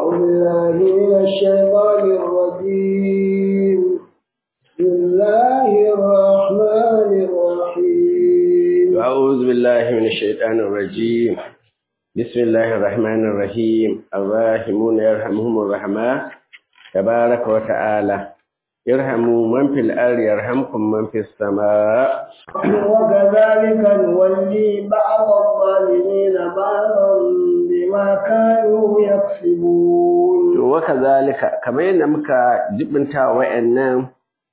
أعوذ بالله من الشيطان الرجيم بسم الله الرحمن الرحيم أعوذ بالله من الشيطان الرجيم بسم الله الرحمن الرحيم الراحمون يرحمهم الرحمن تبارك وتعالى يرحموا من في الأرض يرحمكم من في السماء وكذلك نولي بعض الظالمين بعضا بما كانوا يكسبون وكذلك كما ينمك جبنتا وإنهم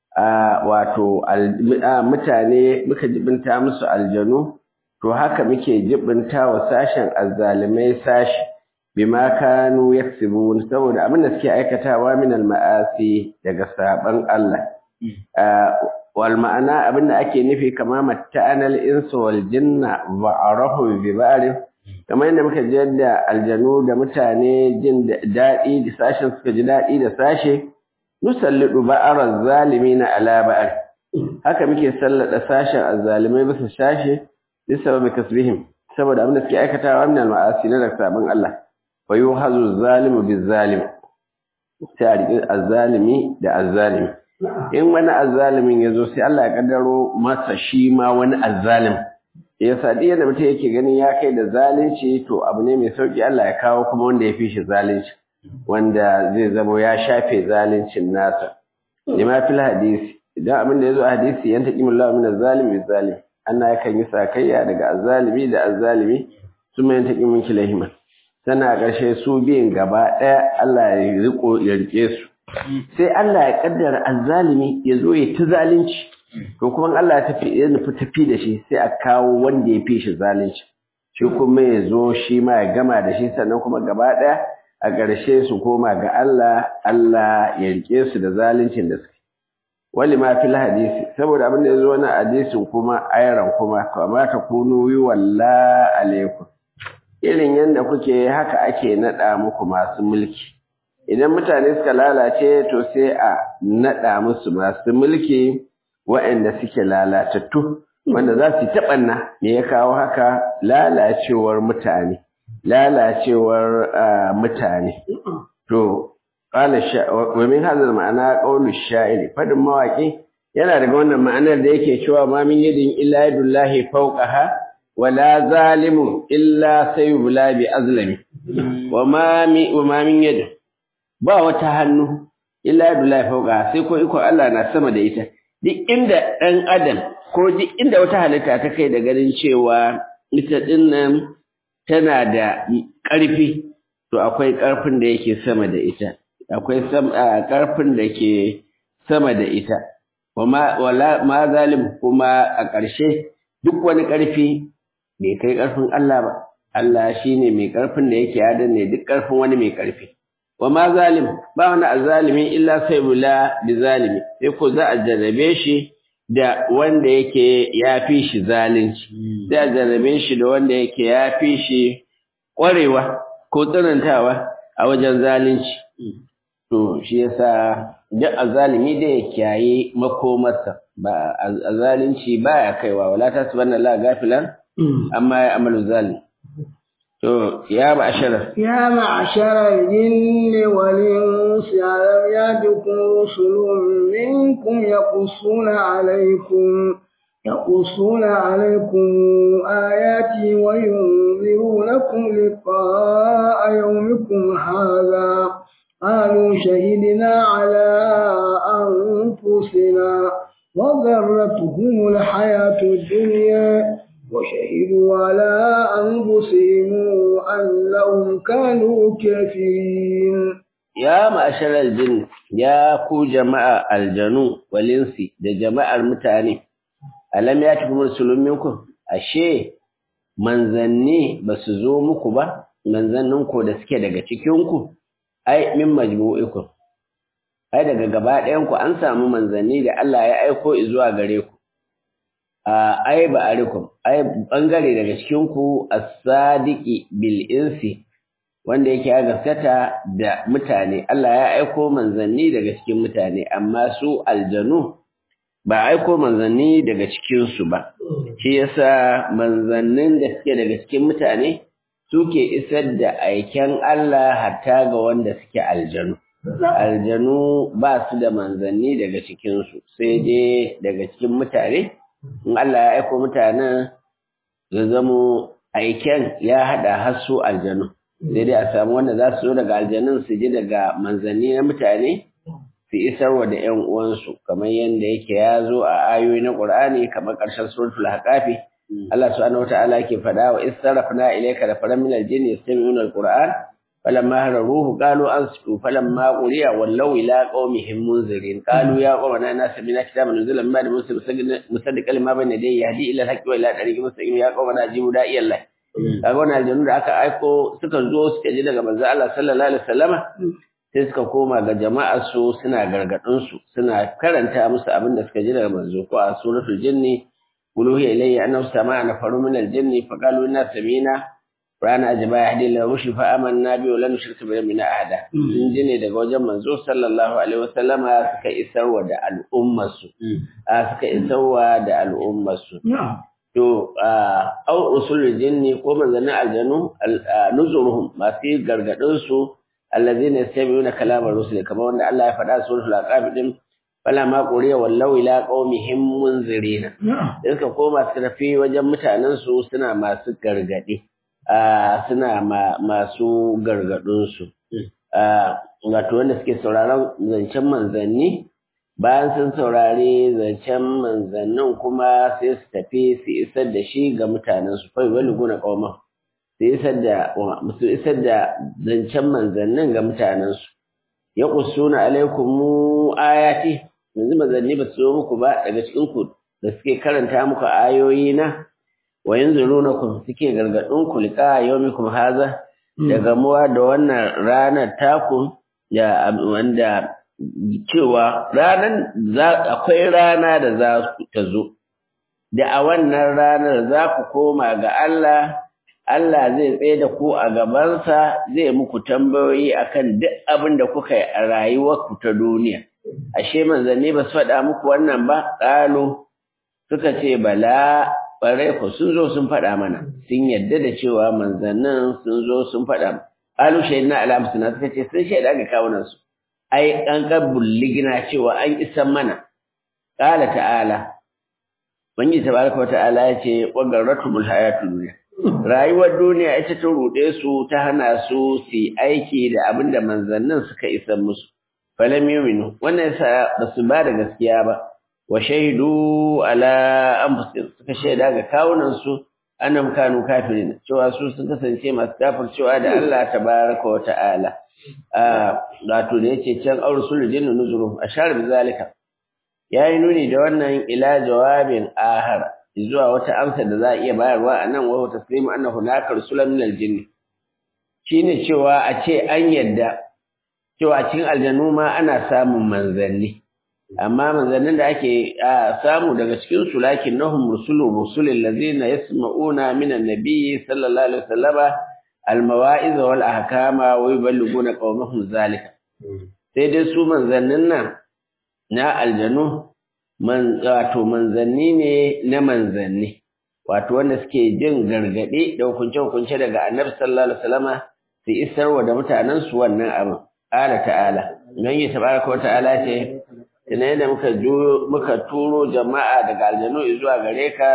wato mutane muka jibinta musu aljanu to haka muke jibinta wa sashen azzalimai sashi bima kanu yaksibun saboda abin da suke aikatawa min almaasi daga saban Allah wal ma'ana abin da ake nufi kama matta'anal insu wal jinna wa arahu bi ba'rin kamar yadda muka ji yadda aljanu da mutane jin daɗi da sashen suka ji daɗi da sashe nusallidu ba'arar zalimi na alaba'ar haka muke sallada sashen azzalimai bisa sashe bisa sababi kasbihim saboda abin da suke aikatawa min al-ma'asi na da sabon Allah wa yuhazu zalimu bizalim sai a riƙi azzalimi da azzalimi in wani azzalimin ya zo sai Allah ya kaddaro masa shi ma wani azzalim ya sadi yadda mutum yake ganin ya kai da zalunci to abu ne mai sauki Allah ya kawo kuma wanda ya fi shi zalunci wanda zai zama ya shafe zaluncin nasa lima fil hadisi idan abin da yazo a hadisi yan taqimul lahu min az-zalimi zalim Allah yakan yi sakayya daga az-zalimi da az-zalimi suma yan taqimun kilahima sana a ƙarshe su biyan gaba ɗaya Allah ya riko ya rike su sai Allah ya kaddara az-zalimi ya zo ya ta zalunci to kuma Allah ya tafi ya nufi tafi da shi sai a kawo wanda ya fi shi zalunci shi kuma ya zo shi ma ya gama da shi sannan kuma gaba ɗaya a ƙarshe su koma ga Allah Allah ya rike su da zaluncin da suke wali ma fil hadisi saboda abin da yazo wannan hadisin kuma ayaran kuma kama ta kunu yi walla alaikum irin yanda kuke haka ake nada muku masu mulki idan mutane suka lalace to sai a nada musu masu mulki waɗanda suke lalatattu wanda za su taɓanna me ya kawo haka lalacewar mutane lalacewar mutane to qala wa min hadha ma'ana qawlu sha'iri fadin mawaki yana daga wannan ma'anar da yake cewa ma min yadin illa yadullahi fawqaha wa la zalimu illa sayubla bi azlami wa ma min wa ma min yadin ba wata hannu illa yadullahi fawqaha sai ko iko Allah na sama da ita duk inda dan adam ko duk inda wata halitta ta kai da ganin cewa ita dinnan tana da ƙarfi to akwai ƙarfin da yake sama da ita akwai ƙarfin da ke sama da ita ma zalim kuma a ƙarshe duk wani ƙarfi bai kai ƙarfin Allah ba Allah shine mai ƙarfin da yake ya danne duk ƙarfin wani mai ƙarfi wa ma zalim ba wani azalimi illa sai bula bi zalimi sai ko za a jarrabe shi da wanda yake ya fi shi zalunci sai a jarrabe shi da wanda yake ya fi shi ƙwarewa ko tsanantawa a wajen zalunci to shi yasa duk azalimi da ya kiyaye makomarsa ba azalunci baya kaiwa wala tasbanna la gafilan amma ya amalu zalim to ya ma'ashara يا معشر الجن والإنس ألم يأتكم رسل منكم يقصون عليكم يقصون عليكم آياتي وينذرونكم لقاء يومكم هذا قالوا شهدنا على أنفسنا وغرتهم الحياة الدنيا وشهدوا على أنفسهم أنهم كانوا كافرين يا معشر الجن يا كو جماعة الجنو والإنس da jama'ar mutane alam ya tafi rusulun minkum ashe manzanni ba su zo muku ba manzannin ku da suke daga cikin ku ai min majmu'ikum ai daga gaba ɗayan ku an samu manzanni da Allah ya aiko zuwa gare ku ai ba arikum ai bangare daga cikin ku as-sadiqi bil insi wanda yake ya gaskata da mutane Allah ya aiko manzanni daga cikin mutane amma su aljanu ba aiko manzanni daga cikin su ba shi yasa manzannin da suke daga cikin mutane suke isar da aiken Allah hatta ga wanda suke aljanu aljanu ba su da manzanni daga cikinsu sai dai daga cikin mutane in Allah ya aiko mutanen ya zamo aiken ya haɗa har su aljanu sai dai a samu wanda za su zo daga aljanun su ji daga manzanni na mutane su isarwa da ƴan uwansu kamar yadda yake ya zo a ayoyi na Qur'ani kamar ƙarshen suratul Haqafi Allah subhanahu wataala yake faɗa wa istarafna ilayka da faran min aljin yastami'una alquran falamma hararuhu qalu ansitu falamma quriya wallaw ila qaumihim munzirin qalu ya qawmana inna sami'na kitaban nuzila min ba'di musa musaddiqan lima bayna yadayhi yahdi ila alhaqqi wa ila tariqin mustaqim ya qawmana ajibu da'iyallahi kaga wannan aljanu da aka aiko suka zo suka ji daga manzo Allah sallallahu alaihi wasallama sai suka koma ga jama'ar su suna gargadin su suna karanta musu abin da suka ji daga manzo ko a suratul jinni uluhi ilayya annahu sama'a nafaru min aljinni faqalu inna sami'na rana ajaba yahdi ila rushd fa amanna bi wa lan nushrika bi rabbina ahada sun ji ne daga wajen manzo sallallahu alaihi wasallama suka isarwa da al'ummar su suka isarwa da al'ummar su to au usulul jinni ko manzanin aljanu nuzuruhum masu gargadin su allazina yastami'una kalamar rusul kamar wanda Allah ya faɗa suratul aqab din fala ma quriya wallau ila qaumihim munzirina da suka koma su tafi wajen mutanen su suna masu gargadi suna masu gargadin su wato wanda suke sauraron zancen manzanni bayan sun saurari zancen manzannin kuma sai su tafi su isar da shi ga mutanensu fai wani guna ƙauma su isar da su isar da zancen manzannin ga mutanensu ya kusuna alaikum mu ayati yanzu manzanni ba su zo muku ba daga cikin ku da suke karanta muku ayoyi na wa yanzurunakum suke gargadin ku liqa yawmikum haza da gamuwa da wannan ranar taku da wanda cewa ranar akwai rana da za ta zo, da a wannan ranar za ku koma ga Allah, Allah zai tsaye da ku a gabansa zai muku tambayoyi akan duk abin da kuka yi a rayuwarku ta duniya. Ashe manzanni ba su faɗa muku wannan ba, ƙalo suka ce bala ɓarai ku sun zo sun faɗa mana, sun yadda da cewa manzannin sun zo sun faɗa. Ƙalu shaidu na alamsuna suka ce sun shaida ga kawunansu. ai an gabbul ligina cewa an isan mana qala ta'ala bangi tabaraka ta'ala yace wa garratumul hayatud dunya rayuwar duniya ita ta rude su ta hana su su aiki da abinda manzannin suka isan musu falam yu'minu wannan yasa basu ba da gaskiya ba wa shahidu ala anfusihim suka shaida ga kawunan su annam kanu kafirin cewa su sun kasance masu kafircewa da Allah tabaraka wa ta'ala wato da yace can aursul jinnu nuzuru ashar bi zalika yayi nuni da wannan ila jawabin ahar zuwa wata amsa da za a iya bayarwa anan wa taslimu anna hunaka rusulan min aljinn shine cewa a ce an yadda cewa a cikin aljannu ma ana samun manzanni amma manzannin da ake samu daga cikin su lakin nahum rusulur rusulil ladina yasma'una min annabi sallallahu alaihi wasallama almawa'iz wal ahkama wa yuballiguna qaumahum zalika sai dai su manzannin nan na aljanu man wato manzanni ne na manzanni wato wanda suke jin gargade da hukunce hukunce daga annabi sallallahu alaihi wasallama su isarwa da mutanen su wannan abin ala ta'ala nan yi tabaraka wa ta'ala ce ina da muka muka turo jama'a daga aljanu zuwa gare ka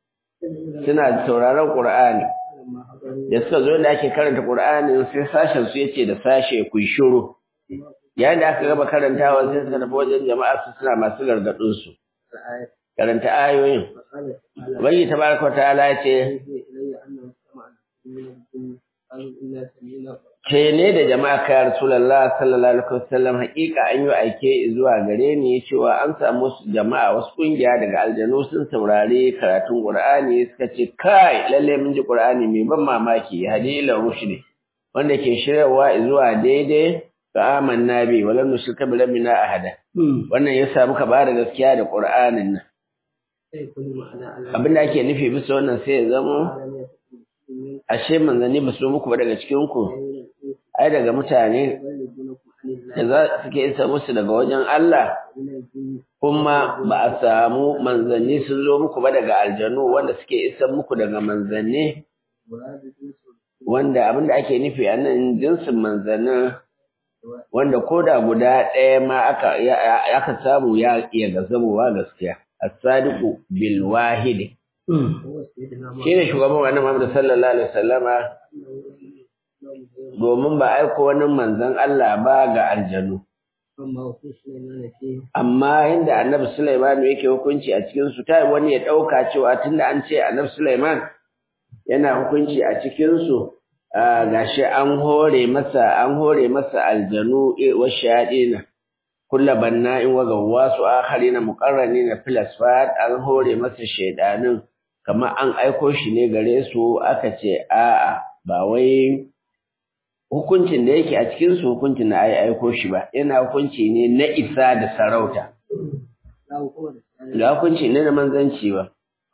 suna sauraron qur'ani da suka zo da ake karanta Qur'ani sai sashen su yace da sashe ku shiru yayin da aka gaba karantawa sai suka tafi wajen jama'a su suna masu gargadin su karanta ayoyin ubangi tabaraka ta'ala yace ce ne da jama'a kai Rasulullah sallallahu alaihi wasallam hakika an yi aike zuwa gare ni cewa an samu jama'a wasu kungiya daga aljanu sun saurare karatun Qur'ani suka ce kai lalle mun ji Qur'ani mai ban mamaki hadila rushdi wanda ke shiryawa zuwa daidai ga amanna bi walam nushrika bi rabbina ahada wannan yasa muka ba da gaskiya da Qur'anin nan abinda ake nufi bisa wannan sai ya zama ashe manzanni ba su muku ba daga cikin ku ai daga mutane da za suke isa musu daga wajen Allah kuma ba a samu manzanni sun zo muku ba daga aljanu wanda suke isa muku daga manzanni wanda abinda ake nufi a nan jinsin manzannin wanda ko da guda ɗaya ma aka aka samu ya iya gazamowa gaskiya as-sadiqu bil wahid shine shugaban wannan Muhammad sallallahu alaihi wasallama domin ba aiko wani manzon Allah ba ga aljanu amma inda annabi Sulaiman yake hukunci a cikin su ta wani ya dauka cewa tunda an ce annabi Sulaiman yana hukunci a cikin su gashi an hore masa an hore masa aljanu wa shayadina kullu banna'in wa gawwasu akharina muqarranina fil asfad an hore masa shaydanin kamar an aiko shi ne gare su aka ce a'a ba wai hukuncin da yake a cikin su hukuncin na ai aiko shi ba yana hukunci ne na isa da sarauta da hukunci ne na manzanci ba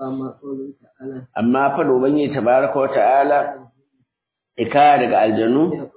amma fa ubangiji tabaraka wa ta'ala ikaya daga aljanu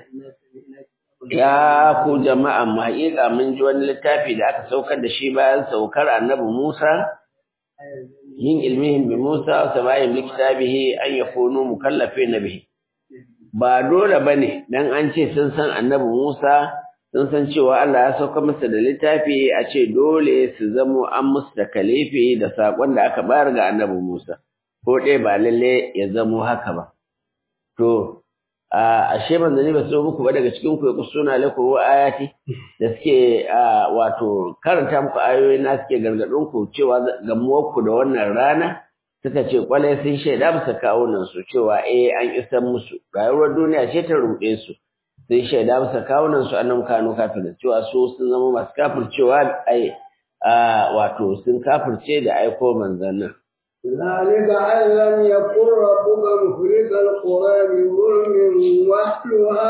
ya ku jama'a mu haƙiƙa mun ji wani littafi da aka saukar da shi bayan saukar annabi Musa yin ilmihim bi Musa wa sabayin bi kitabihi an yakunu mukallafin bihi ba dole bane dan an ce sun san annabi Musa sun san cewa Allah ya sauka masa da littafi a ce dole su zamo an musu da kalifi da sakon da aka bayar ga annabi Musa ko dai ba lalle ya zamo haka ba to ashe manzanni ba su muku ba daga cikin ku suna lakum wa ayati da suke wato karanta muku ayoyi na suke gargadin ku cewa gamuwar ku da wannan rana suka ce kwalai sun shaida musu kawunan su cewa eh an isan musu rayuwar duniya ce ta ruɗe su sun shaida musu kawunan su annan kanu kafin cewa su sun zama masu kafircewa ai wato sun kafirce da aiko manzannin ذلك أن لم يكن ربك مخرج القرى بظلم وأهلها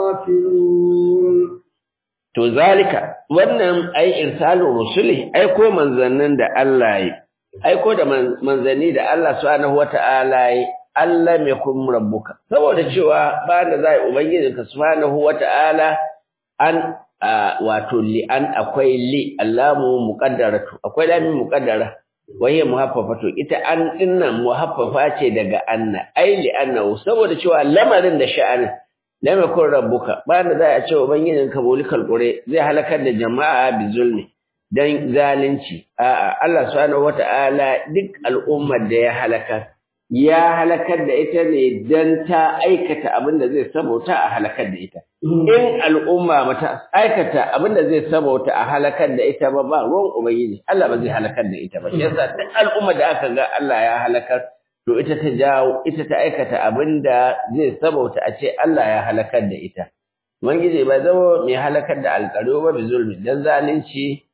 غافلون To zalika wannan ai irsalu rusuli aiko manzannin da Allah yi aiko da manzanni da Allah subhanahu wata'ala yi Allah mai kun rabbuka saboda cewa ba da zai ubangijinka subhanahu wata'ala an wato li an akwai li allamu muqaddaratu akwai lami muqaddara waye muhaffafato ita an dinnan muhaffafa ce daga anna ai li annahu saboda cewa lamarin da sha'anin lam yakun rabbuka ba da za a ce ubangijin ka bulikal qure zai halakar da jama'a bi zulmi dan zalunci a'a Allah subhanahu wata'ala duk al'ummar da ya halakar ya halakar da ita ne dan ta aikata abin da zai sabota a halakar da ita in al'umma mata aikata abin da zai sabota a halakar da ita ba ba ruwan ubangiji Allah ba zai halakar da ita ba yasa duk al'umma da aka ga Allah ya halakar to ita ta jawo ita ta aikata abin da zai sabota a ce Allah ya halakar da ita ubangiji ba zama mai halakar da alƙaro ba bi zulmi dan zalunci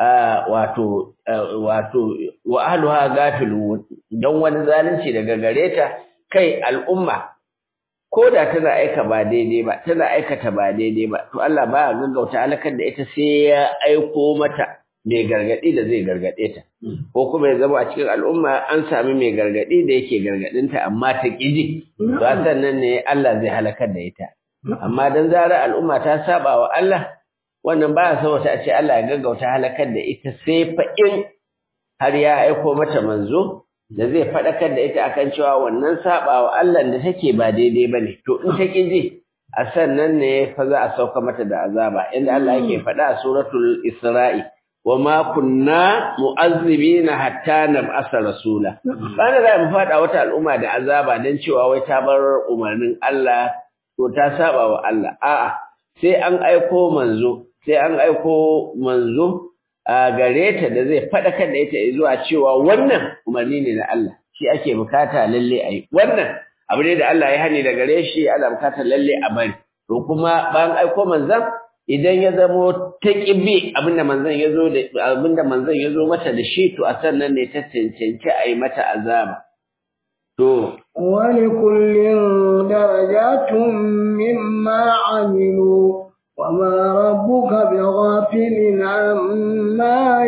wato wato wa ahluha gafilun dan wani zalunci daga gare ta kai al'umma ko da tana aika ba daidai ba tana aikata ba daidai ba to Allah ba gaggauta halakar da ita sai ya aiko mata mai gargadi da zai gargade ta ko kuma ya zama a cikin al'umma an sami mai gargadi da yake gargadin ta amma ta kiji to sannan ne Allah zai halakar da ita amma dan zarar al'umma ta saba wa Allah wannan ba ya sauta a ce Allah ya gaggauta halakar da ita sai fa in har ya aiko mata manzo da zai faɗakar da ita akan cewa wannan sabawa Allah da take ba daidai bane to in ta ji a sannan ne fa za a sauka mata da azaba inda Allah yake faɗa a suratul Isra'i wa ma kunna mu'azzibina hatta nab'asa rasula bana za mu faɗa wata al'umma da azaba dan cewa wai ta bar umarnin Allah to ta saba wa Allah a'a sai an aiko manzo sai an aiko manzo a gare ta da zai faɗakar da ita zuwa cewa wannan umarni ne na Allah shi ake bukata lalle a yi wannan abu ne da Allah ya hani da gare shi ana bukatar lalle a bari to kuma bayan aiko manzan idan ya zamo ta ƙibi abinda manzan ya zo da abinda manzan ya zo mata da shi to a sannan ne ta cancanci a yi mata azaba to ولكل درجات مما عملوا وما ربك بغافل عما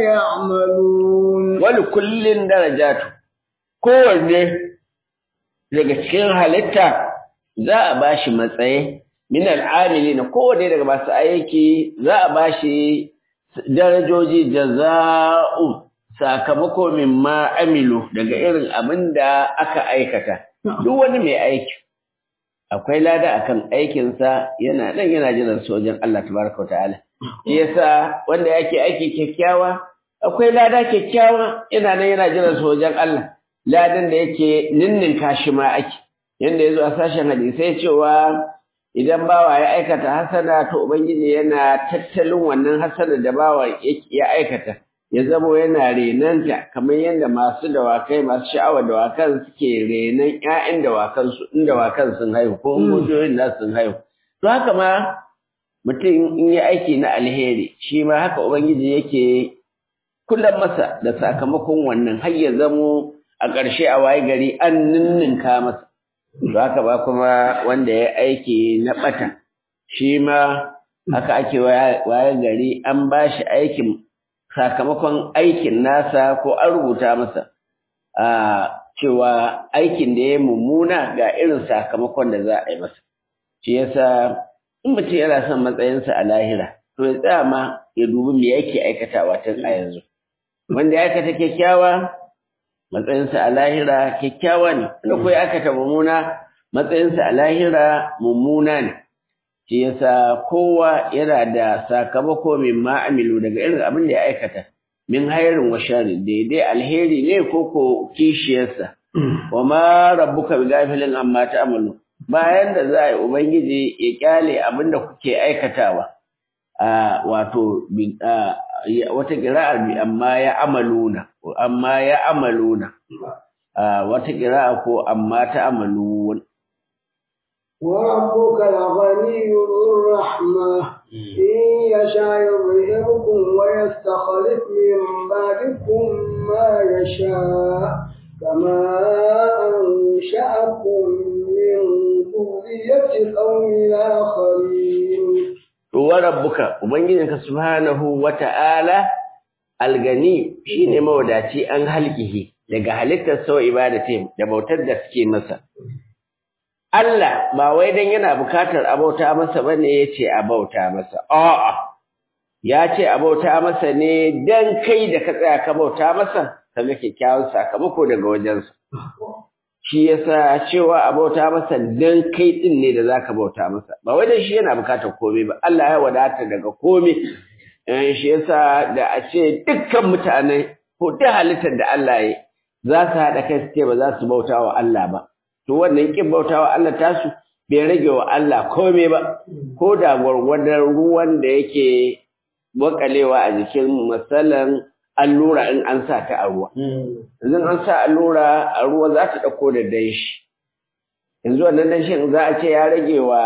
يعملون ولكل درجات kowanne daga cikin halitta za a bashi matsayi min al'amili na kowanne daga masu aiki za a bashi darajoji jaza'u sakamako mimma amilu daga irin abin da aka aikata duk wani mai aiki akwai lada akan aikinsa yana nan yana jiran sojan Allah tabaraka wa ta'ala shi yasa wanda yake aiki kyakkyawa akwai lada kyakkyawa yana nan yana jiran sojan Allah ladan da yake ninninka shi ma ake yanda yazo a sashen hadisai cewa idan bawa ya aikata hasana to ubangiji yana tattalin wannan hasana da bawa ya aikata ya zamo yana renanta kamar yadda masu dawakai masu sha'awar dawakan suke renan ƴaƴan dawakan su in dawakan sun haihu ko mojoyin da sun haihu to haka ma mutum in yi aiki na alheri shi ma haka ubangiji yake kullum masa da sakamakon wannan har ya zamo a ƙarshe a waye gari an ninninka masa to haka ba kuma wanda ya aiki na ɓata shi ma haka ake waye gari an ba shi aikin sakamakon aikin nasa ko an rubuta masa a cewa aikin da ya mummuna ga irin sakamakon da za a yi masa shi yasa in mutum yana son matsayinsa a lahira to ya tsaya ma ya dubi me yake aikatawa tun a yanzu wanda ya aikata kyakkyawa matsayinsa a lahira kyakkyawa ne wanda ko ya aikata mummuna matsayinsa a lahira mummuna ne shi yasa kowa yana da sakamako min ma'amilu daga irin abin da ya aikata min hairin wa sharri daidai alheri ne ko ko kishiyarsa wa ma rabbuka bi gafilin amma ta'malu bayan da za a yi ubangiji ya kyale abin da kuke aikatawa a wato wata kira'ar bi amma ya amaluna amma ya amaluna wata kira'a ko amma ta amalun وربك الغني ذو الرحمة إن يشاء يظهركم ويستخلف من بعدكم ما يشاء كما أنشأكم من ذرية قوم آخرين وربك وبنجيك سبحانه وتعالى algani shine mawadaci an halkihi daga halittar sau ibadatin da bautar da suke masa Allah ba wai dan yana bukatar abauta masa bane yace abauta masa a'a ya ce abauta masa ne dan kai da ka tsaya ka bauta masa kaga kyakkyawan sakamako daga wajensa shi yasa cewa abauta masa dan kai din ne da zaka bauta masa ba wai dan shi yana bukatar komai ba Allah ya wadata daga komai eh shi yasa da a ce dukkan mutane ko duk halittar da Allah ya za su haɗa kai su ce ba za su bauta wa Allah ba to wannan kin bautawa Allah tasu bai rage wa Allah komai ba ko da gwargwadon ruwan da yake wakalewa a jikin masalan allura in an sa ta a ruwa yanzu an sa allura a ruwa za ta ɗauko da danshi yanzu wannan danshin za a ce ya rage wa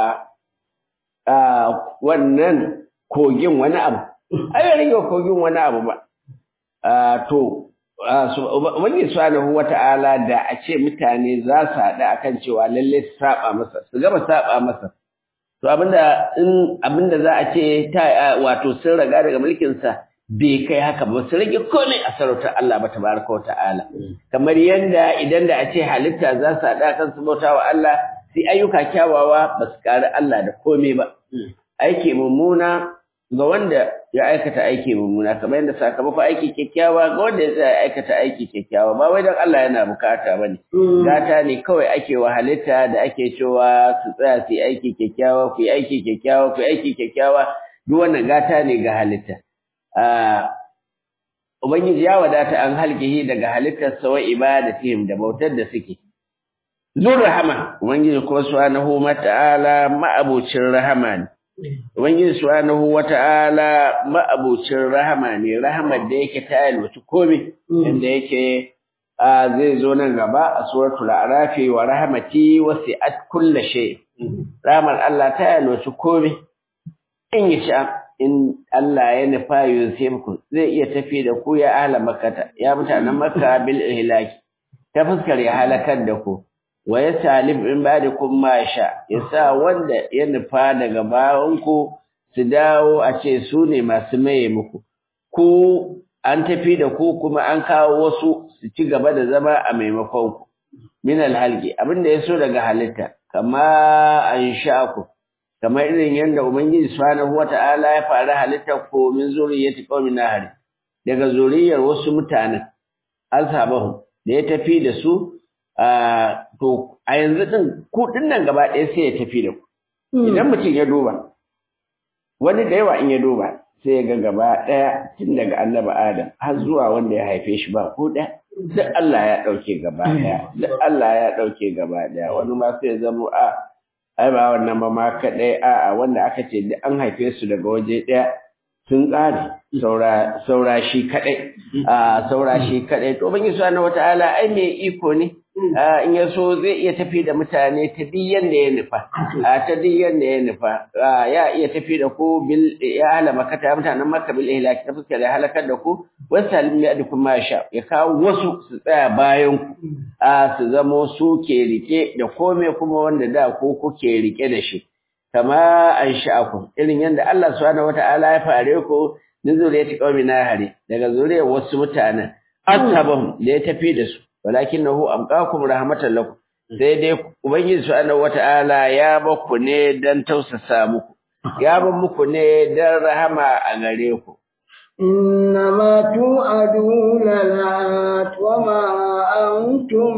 wannan kogin wani abu ai ya rage wa kogin wani abu ba to Ubangiji subhanahu wata'ala da a ce mutane za su haɗu akan cewa lalle su saba masa su gama saba masa to abinda in abinda za a ce ta wato sun raga daga mulkin sa bai kai haka ba su rage komai a sarautar Allah ba tabaraka wa ta'ala kamar yanda idan da a ce halitta za su haɗu akan su bauta wa Allah sai ayyuka kyawawa ba su ƙari Allah da komai ba aiki mummuna ga wanda ya aikata aiki mummuna kamar yadda sakamakon aiki kyakkyawa ga wanda ya tsaya aikata aiki kyakkyawa ba wai dan Allah yana bukata bane gata ne kawai ake wa halitta da ake cewa su tsaya su yi aiki kyakkyawa ku yi aiki kyakkyawa ku yi aiki kyakkyawa duk wannan gata ne ga halitta Ubangiji ya wadata an halkihi daga halittar sawa ibadatihim da bautar da suke Zur rahama Ubangiji kuma subhanahu mata'ala ma'abucin rahama ne Ubangiji subhanahu wata'ala ma'abucin rahama ne, rahamar da yake ta yalwaci komai, inda yake zai zo nan gaba a suratul arafi wa rahamati wasi'at kulla shay. Rahamar Allah ta yalwaci komai. In yi sha in Allah ya nufa yusifku zai iya tafi da ku ya ahla makkata ya mutanen makka bil ihlaki ta fuskar ya halakar da ku. wa ya salib in ba'dikum ma sha yasa wanda ya nufa daga bayanku su dawo a ce su ne masu maye muku ku an tafi da ku kuma an kawo wasu su ci gaba da zama a maimakon ku min alhalqi abinda yaso daga halitta kama an sha ku kamar irin yanda ubangiji subhanahu wata'ala ya fara halitta ko min zuriyati qaumin nahari daga zuriyar wasu mutanen ashabahum da ya tafi da su to a yanzu din ku din nan gaba ɗaya sai ya tafi da ku idan mutum ya duba wani da yawa in ya duba sai ya ga gaba ɗaya tun daga annabi adam har zuwa wanda ya haife shi ba ko ɗaya duk Allah ya ɗauke gaba ɗaya duk Allah ya ɗauke gaba ɗaya wani ma sai ya zamo a ai ba wannan ba ma kaɗai a a wanda aka ce duk an haife su daga waje ɗaya sun ƙare saura saura shi kaɗai a saura shi kaɗai to ban yi na wata ala ai mai iko ne in ya so zai iya tafi da mutane ta duk yanda ya nufa a ta duk yanda ya nufa ya iya tafi da ku bil ya hala makata mutanen makka bil ihlaki ta fuskar ya halakar da ku wasu salim ya dukun ma sha ya kawo wasu su tsaya bayan ku a su zamo su ke rike da kome kuma wanda da ku kuke rike da shi kama an sha'akum irin yanda Allah subhanahu wata'ala ya fare ku min zuriyati qaumin nahari daga zuriyar wasu mutanen ashabahum da ya tafi da su walakinahu amqakum rahmatan lakum sai dai ubangiji subhanahu wata'ala ya baku ne dan tausasa muku ya ba muku ne dan rahama a gare ku إنما توعدون لآت وما أنتم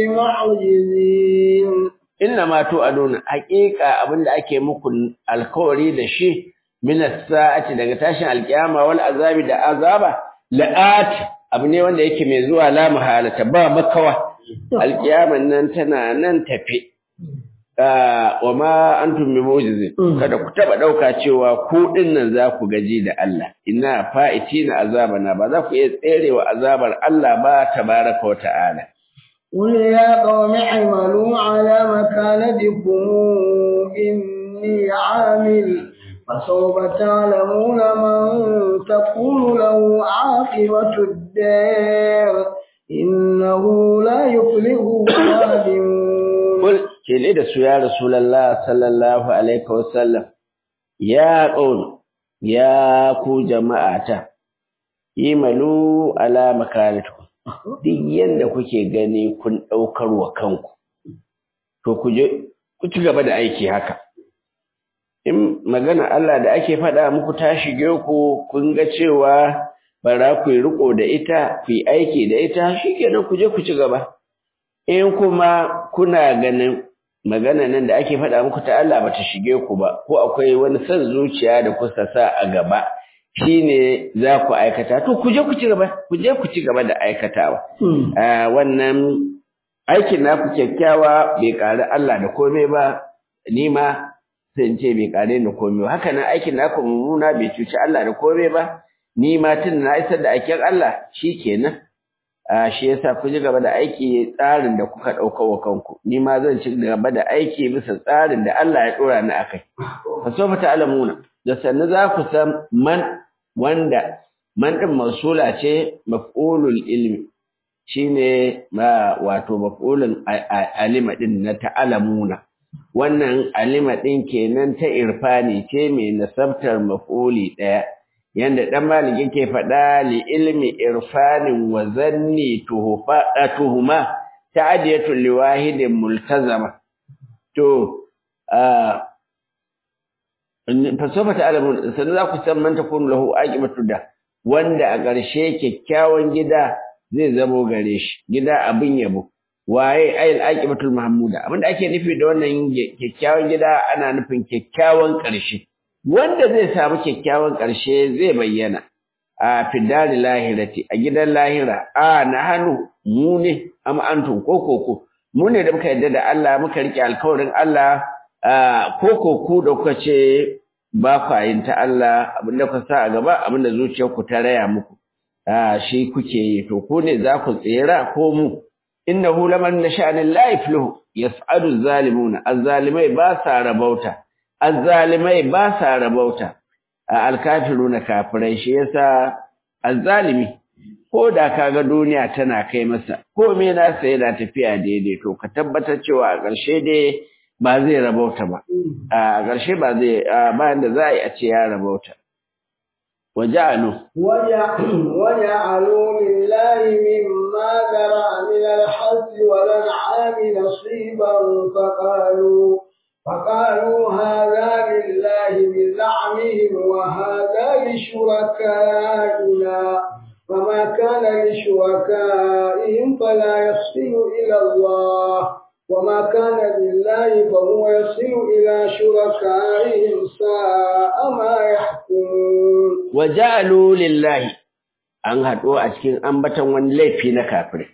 بمعجزين إنما توعدون حقيقة abinda ake muku alkawari da shi min as-sa'ati daga tashin alkiyama wal azabi da azaba la'at abu ne wanda yake mai zuwa la mahalata ba makawa alkiyaman nan tana nan tafe wa ma antum bi mu'jizin kada ku taba dauka cewa ku dinnan za ku gaji da Allah inna fa'itina azabana ba za ku iya tserewa azabar Allah ba tabaraka wa ta'ala قل يا قوم اعملوا على مكانتكم إني عامل فسوف تعلمون من تكون له عاقبة الدار إنه لا يفلح الظالمون قل كلي da su ya Rasulullah sallallahu alaihi wasallam ya qaul ya ku jama'ata imalu ala makanatikum duk yanda kuke gani kun daukar wa kanku to ku je ku ci gaba da aiki haka in magana Allah da ake faɗa muku ta shige ku kun ga cewa bara ku yi riko da ita ku yi aiki da ita shikenan ku je ku ci gaba in kuma kuna ganin magana nan da ake faɗa muku ta Allah bata shige ku ba ko akwai wani son zuciya da kuka sa a gaba shine za ku aikata to ku je ku ci gaba ku je ku ci gaba da aikatawa wannan aikin naku kyakkyawa bai ƙari Allah da komai ba ni ma sai in ce bai ƙare da komai ba haka nan aikin naku mummuna bai cuci Allah da komai ba ni ma tun na isar da aikin Allah shikenan a shi yasa ku ji gaba da aiki tsarin da kuka ɗauka wa kanku ni ma zan ci gaba da aiki bisa tsarin da Allah ya ɗora ni akai fa sofa ta'lamuna da sannu za ku san man wanda man din mausula ce maf'ulul ilmi shine ma wato maf'ulun alima din na ta'lamuna wannan alima din kenan ta irfani ce mai nasabtar maf'uli daya yanda dan malik yake faɗa li ilmi irfanin wa zanni tuhufa tuhuma ta'diyatul liwahidin multazama to fasofa ta'lamun sanan za ku san man takunu lahu aqibatu da wanda a ƙarshe kyakkyawan gida zai zamo gare shi gida abin yabo waye ayil aqibatul mahmuda abinda ake nufi da wannan kyakkyawan gida ana nufin kyakkyawan ƙarshe wanda zai samu kyakkyawan ƙarshe zai bayyana a fidari lahirati a gidan lahira a na hannu mu ne am antum ko koko mu ne da muka yarda da Allah muka rike alkawarin Allah ko koko da kuka ce ba ku yin ta Allah abinda ku sa a gaba abinda zuciyarku ta raya muku a shi kuke yi to ko ne za ku tsira ko mu innahu laman nasha'anil la yafluhu yas'adu zalimuna azzalimai ba sa rabauta azzalimai ba sa rabauta alkafiruna kafirai shi yasa azzalimi ko da kaga duniya tana kai masa ko me na sai yana tafiya daidai to ka tabbatar cewa a ƙarshe dai ba zai rabauta ba a ƙarshe ba zai bayan da za a yi a ce ya rabauta وجعلوا وجعلوا لله مما ذرع من الحظ والانعام نصيبا فقالوا فقالوا هذا لله بزعمهم وهذا لشركائنا فما كان لشركائهم فلا يصل إلى الله وما كان لله فهو يصل إلى شركائهم ساء ما يحكمون وجعلوا لله an haɗu a cikin ambaton wani laifi na kafirai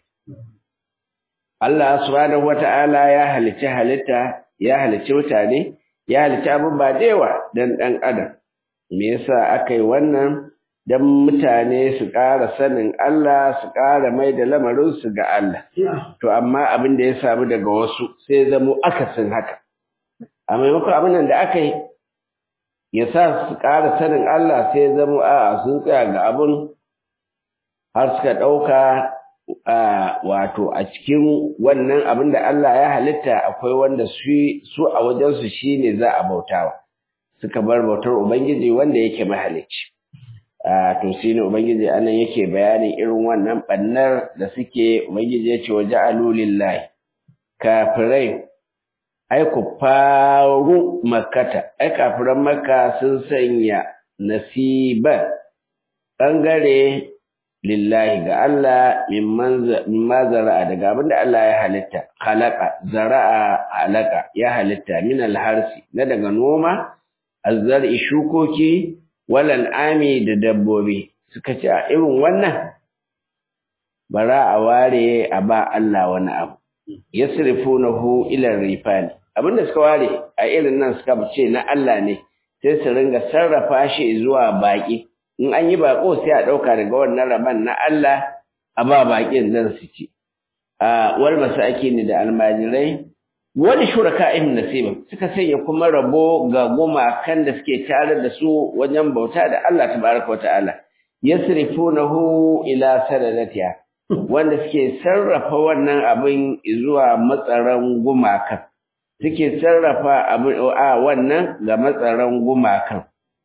Allah subhanahu wata'ala ya halicci halitta ya halicci mutane ya halicci abin ba da yawa dan ɗan adam me yasa aka yi wannan dan mutane su ƙara sanin Allah su ƙara mai da lamarinsu ga Allah to amma abin da ya samu daga wasu sai zamo akasin haka a maimakon abin da aka yi ya sa su ƙara sanin Allah sai zamo a sun tsaya ga abin har suka ɗauka wato a cikin wannan abin da Allah ya halitta akwai wanda su a wajensu shi ne za a bautawa suka bar bautar Ubangiji wanda yake mahalicci. to shi ne Ubangiji anan yake bayanin irin wannan ɓannar da suke Ubangiji ya ce wa ja'alu lillahi kafirai ai ku faru makkata ai kafiran makka sun sanya nasiban ɓangare lillahi ga Allah mimma zara'a daga abinda Allah ya halitta khalaqa zara'a alaka ya halitta min alharsi na daga noma azzar'i shukoki walal ami da dabbobi suka ce a irin wannan bara a ware a ba Allah wani abu yasrifunahu ila rifani abinda suka ware a irin nan suka ce na Allah ne sai su ringa sarrafa shi zuwa baki in an yi bako sai a ɗauka daga wannan raban na Allah a ba baƙin zan su ci a wal masakini da almajirai wani shuraka'in nasibin suka sanya kuma rabo ga gumakan da suke tare da su wajen bauta da Allah tabaraka wata'ala yasrifunahu ila sadadatiha wanda suke sarrafa wannan abin zuwa matsaran gumakan suke sarrafa abin a wannan ga matsaran gumakan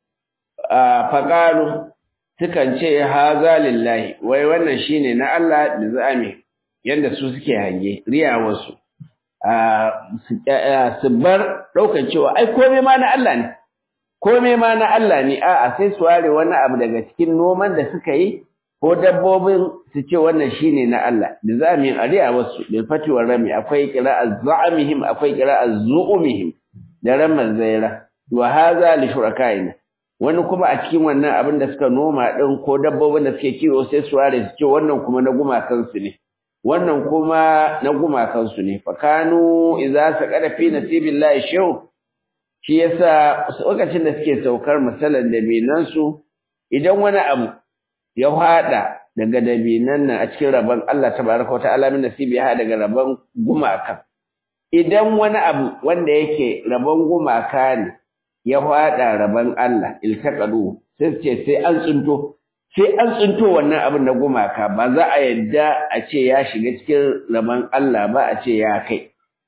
faƙalu sukan ce haza lillahi wai wannan shine na Allah da za'ami yanda su suke hange riyawarsu su bar ɗaukar cewa ai komai ma na Allah ne komai ma na Allah ne a'a sai su ware wani abu daga cikin noman da suka yi ko dabbobin su ce wannan shine na Allah da za'ami a riyawarsu bil fati wa rami akwai qira'a za'amihim akwai qira'a zu'umihim da ramar zaira wa haza li shurakaina wani kuma a cikin wannan abin da suka noma ɗin ko dabbobin da suke kiwo sai su ware su ce wannan kuma na gumakansu ne wannan kuma na gumakansu ne fakanu idza saqada fi nasibillahi shaw shi yasa lokacin da suke saukar misalan dabinan su idan wani abu ya hada daga dabinan nan a cikin rabon Allah tabaraka wa ta'ala min nasibi ya daga rabon gumaka idan wani abu wanda yake rabon gumaka ne ya faɗa rabon Allah iltaqadu sai ce sai an tsinto sai an tsinto wannan abin na gumaka ba za a yadda a ce ya shiga cikin rabon Allah ba a ce ya kai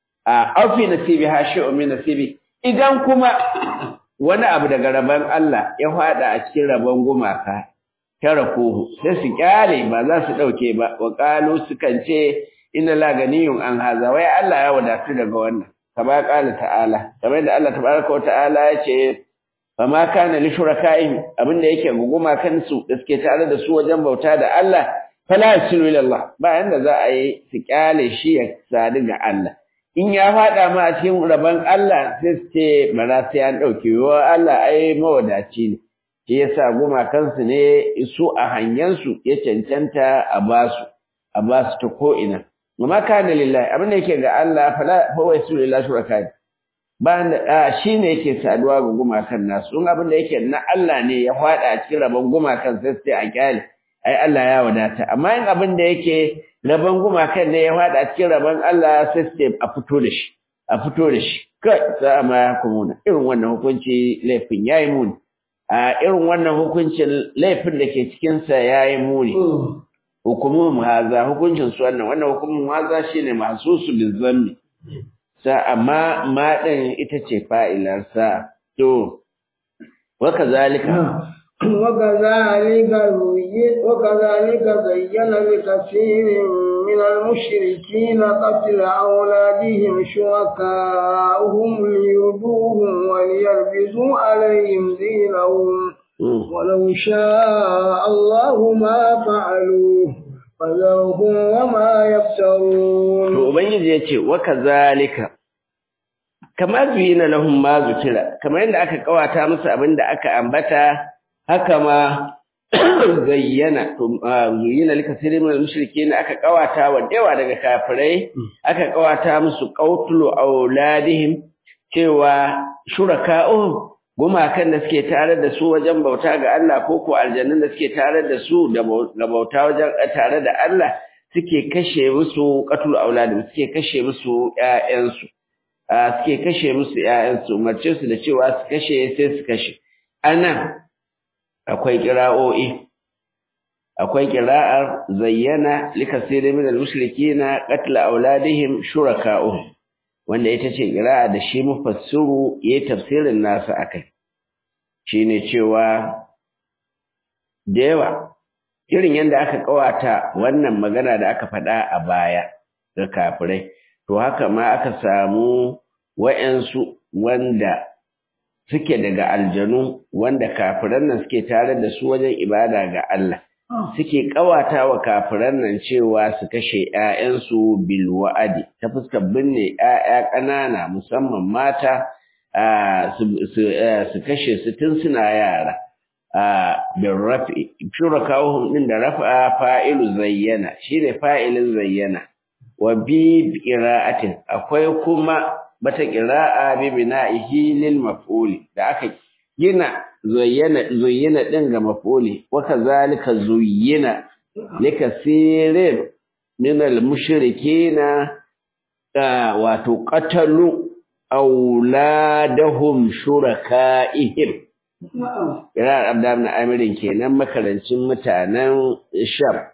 a afi nasibi ha shi'u min nasibi idan kuma wani abu daga rabon Allah ya faɗa a cikin rabon gumaka tarakuhu sai su kyale ba za su dauke ba wa qalu sukan ce inna la ganiyun an haza wai Allah ya wadatu daga wannan kama qala ta'ala kamar da Allah tabaraka wa ta'ala ya ce fama kana li shurakaihim abinda yake guguma kansu da suke tare da su wajen bauta da Allah fala yasilu ila Allah ba yanda za a yi su kyale shi ya sadu ga Allah in ya fada ma a cikin rabon Allah sai su ce bara sai an dauke wa Allah ai mawadaci ne shi yasa gumakansu ne su a hanyansu ya cancanta a basu a basu ta ko ina amma kana lillahi abin da yake ga Allah fala fa wa yasu lillahi shuraka ba da shine yake saduwa ga gumakan nasu in abin da yake na Allah ne ya fada a cikin rabon gumakan sai sai a kyale ai Allah ya wadata amma in abin da yake rabon gumakan ne ya fada a cikin rabon Allah sai sai a fito da shi a fito da shi kai sa ma ya kumuna irin wannan hukunci laifin yayi muni a irin wannan hukuncin laifin da ke cikin sa yayi muni hukumun haza hukuncin su wannan wannan hukumun haza shine mahsusu bizammi sa amma ma din ita ce fa'ilar sa to wa kazalika وكذلك وكذلك زين لكثير من المشركين قتل أولادهم شركاؤهم ليردوهم وليلبسوا عليهم دينهم ولو شاء الله ما فعلوه فذرهم وما يفترون to ubangiji yace wa kazalika kama zuyina lahum ma zukira kamar yadda aka kawata musu abinda aka ambata haka ma zayyana to zuyina likasirin min al-mushrikeen aka kawata wa dewa daga kafirai aka kawata musu qautulu auladihim cewa shuraka'u gumakan da suke tare da su wajen bauta ga Allah ko ko aljannun da suke tare da su da bauta wajen tare da Allah suke kashe musu qatul auladihim suke kashe musu ƴaƴansu suke kashe musu ƴaƴansu umarce su da cewa su kashe sai su kashe anan akwai qira'o'i akwai qira'ar zayyana likasirin min al-mushrikeena qatl auladihim shuraka'uhum wanda ita ce qira'a da shi mufassiru yayin tafsirin nasa akai shine cewa da yawa irin yanda aka kawata wannan magana da aka faɗa a baya ga kafirai to haka ma aka samu wa'yansu wanda suke daga aljanu wanda kafiran nan suke tare da su wajen ibada ga Allah suke kawata wa kafiran nan cewa su kashe ƴaƴansu bil wa'adi ta fuskar binne ƴaƴa ƙanana musamman mata su kashe su tun suna yara bin rafi shurakawuhum din da rafa fa'ilu zayyana shine fa'ilin zayyana wa bi qira'atin akwai kuma bata qira'a bi bina'ihi lil maf'uli da aka gina zuyyana zuyyina din ga maf'uli wa kazalika zuyyina likasirin min al mushrikina wato qatalu auladahum shuraka'ihim Irar Abdam na Amirin kenan makarancin mutanen Sham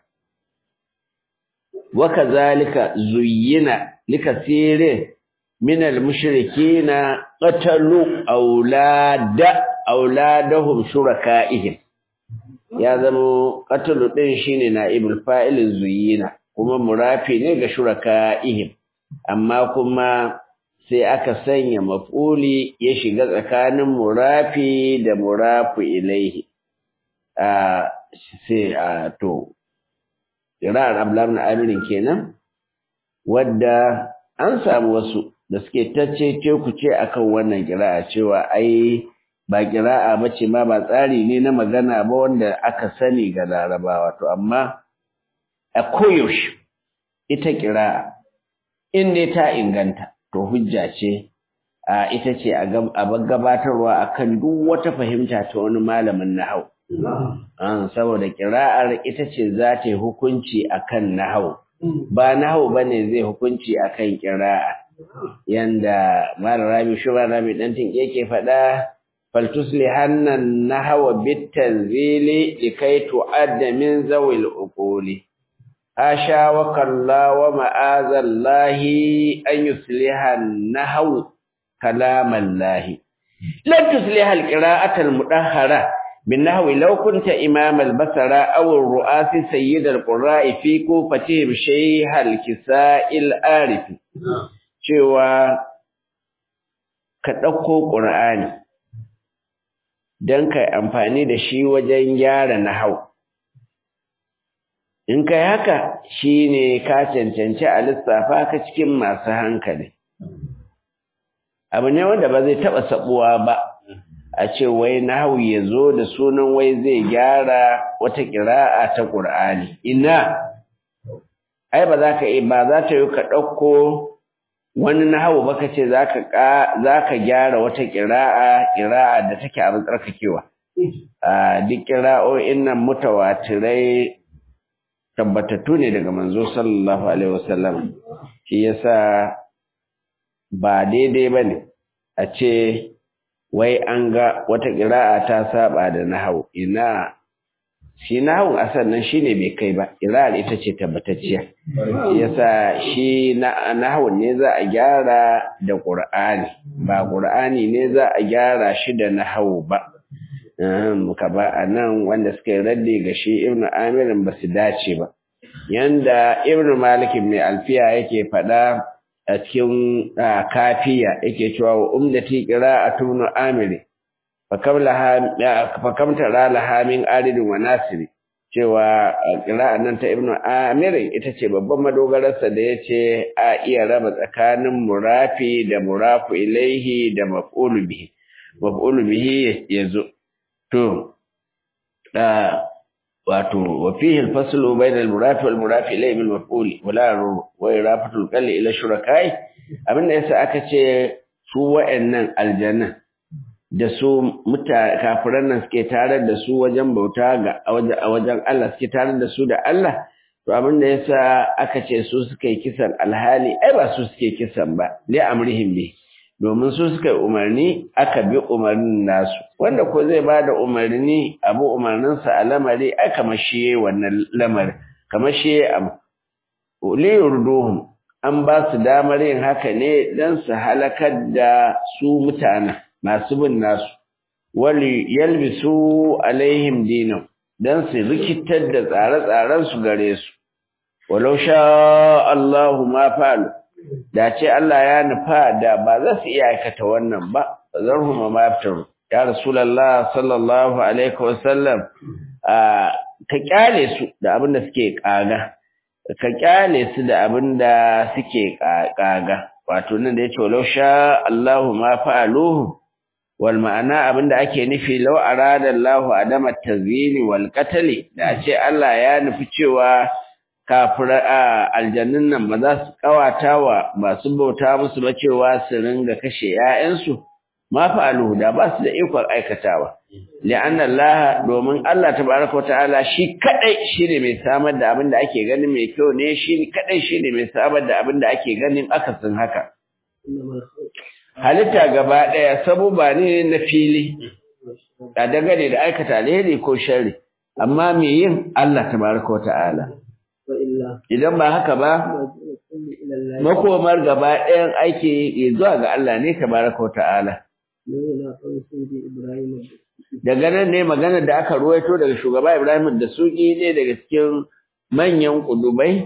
وكذلك زين لكثير من المشركين قتلوا أولاد أولادهم شركائهم ya zama qatlu din shine naibul fa'il zuyina kuma murafi ne ga shuraka'ihim amma kuma sai aka sanya maf'uli ya shiga tsakanin murafi da murafu ilaihi a sai a to Iran Abdullahi Amirin kenan wadda an samu wasu da suke tacce ku ce akan wannan kira'a cewa ai ba kira'a bace ma ba tsari ne na magana ba wanda aka sani ga Larabawa to amma a koyaushe ita kira'a in dai ta inganta to hujja ce a ita ce a gabatarwa akan duk wata fahimta ta wani malamin nahau an saboda kira'ar ita ce za ta yi hukunci akan nahau ba nahau bane zai hukunci akan kira'a yanda mara rami shura rami dan tin yake faɗa faltuslihanna nahwa bitanzili likai tu'adda min zawil uquli asha wa kalla wa ma'azallahi an yusliha nahwu kalamallahi lan tusliha alqira'ata almudahhara بالنحو لو كنت إمام البصرة أو الرؤاس سيد القراء في كوفتهم شيخ الكساء الآرف cewa ka ɗauko ƙur'ani don ka amfani da shi wajen gyara nahau in kai haka shi ne ka cancanci a lissafa ka cikin masu hankali abu ne wanda ba zai taɓa saɓuwa ba a ce wai nahawu ya zo da sunan wai zai gyara wata ƙira'a ta ƙur'ani ina ai ba za ka yi ba za ta yi ka ɗauko wani nahawu ba ka ce za ka gyara wata ƙira'a ƙira'a da take abin tsarkakewa a duk ƙira'o'in nan mutawatirai tabbatattu ne daga manzo sallallahu alaihi wasallam shi yasa ba daidai ba ne a ce wai an ga wata ƙira'a ta saba da nahau ina shi nahau a sannan shi ne bai kai ba ƙira'ar ita ce tabbatacciya yasa shi nahau ne za a gyara da ƙur'ani ba ƙur'ani ne za a gyara shi da nahau ba ka ba a nan wanda suka yi raddi ga shi ibnu amirin ba su dace ba yanda ibnu malikin mai alfiya yake faɗa a cikin kafiya yake cewa wa umdati qira'atu ibn amiri fakam tara laha min aridin wa nasiri cewa ƙira'an nan ta ibnu amirin ita ce babban madogararsa da ya ce a iya raba tsakanin murafi da murafu ilaihi da maf'ulu bihi maf'ulu bihi ya zo to wato wa fihi al-faslu bayna al-murafi wal murafi ilayhi bil maf'ul wala wa irafatu al-qalli ila shurakai abinda yasa aka ce su wa'annan aljanna da su muta kafiran nan suke tare da su wajen bauta ga a wajen Allah suke tare da su da Allah to abinda yasa aka ce su suka yi kisan alhali ai ba su suke kisan ba li amrihim bi domin su suka yi umarni aka bi umarnin nasu wanda ko zai ba da umarni abu umarninsa a lamari ai kamar shi wannan lamari kamar shi abu liyurduhum an ba su damar yin haka ne don su halakar da su mutanen masu bin nasu wali yalbisu alaihim dinan don su rikitar da tsare-tsaren su gare su walau sha Allahu ma fa'alu da ce Allah ya nufa da ba za su iya aikata wannan ba zarhum ma yaftaru ya rasulullah sallallahu alaihi wasallam ka kyale su da abin da suke kaga ka kyale su da abin da suke kaga wato nan da yace walau sha Allahu ma fa'aluhu wal ma'ana abin da ake nufi law arada Allahu adama tazini wal qatl da ce Allah ya nufi cewa kafira aljannin nan ba za su kawata wa masu bauta musu ba cewa su ringa kashe ƴaƴansu ma fa'aluhu da ba su da ikon aikatawa li'anna Allah domin Allah tabaraka wata'ala shi kadai shine mai samar da abin da ake ganin mai kyau ne shi kadai shine mai samar da abin da ake ganin akasin haka halitta gaba daya sabuba ne na fili da dangane da aikata alheri ko sharri amma me yin Allah tabaraka wata'ala idan ba haka ba makomar gaba ɗayan aiki zuwa ga Allah ne tabaraka wata'ala daga nan ne magana da aka ruwaito daga shugaba Ibrahim da suki ne daga cikin manyan kudubai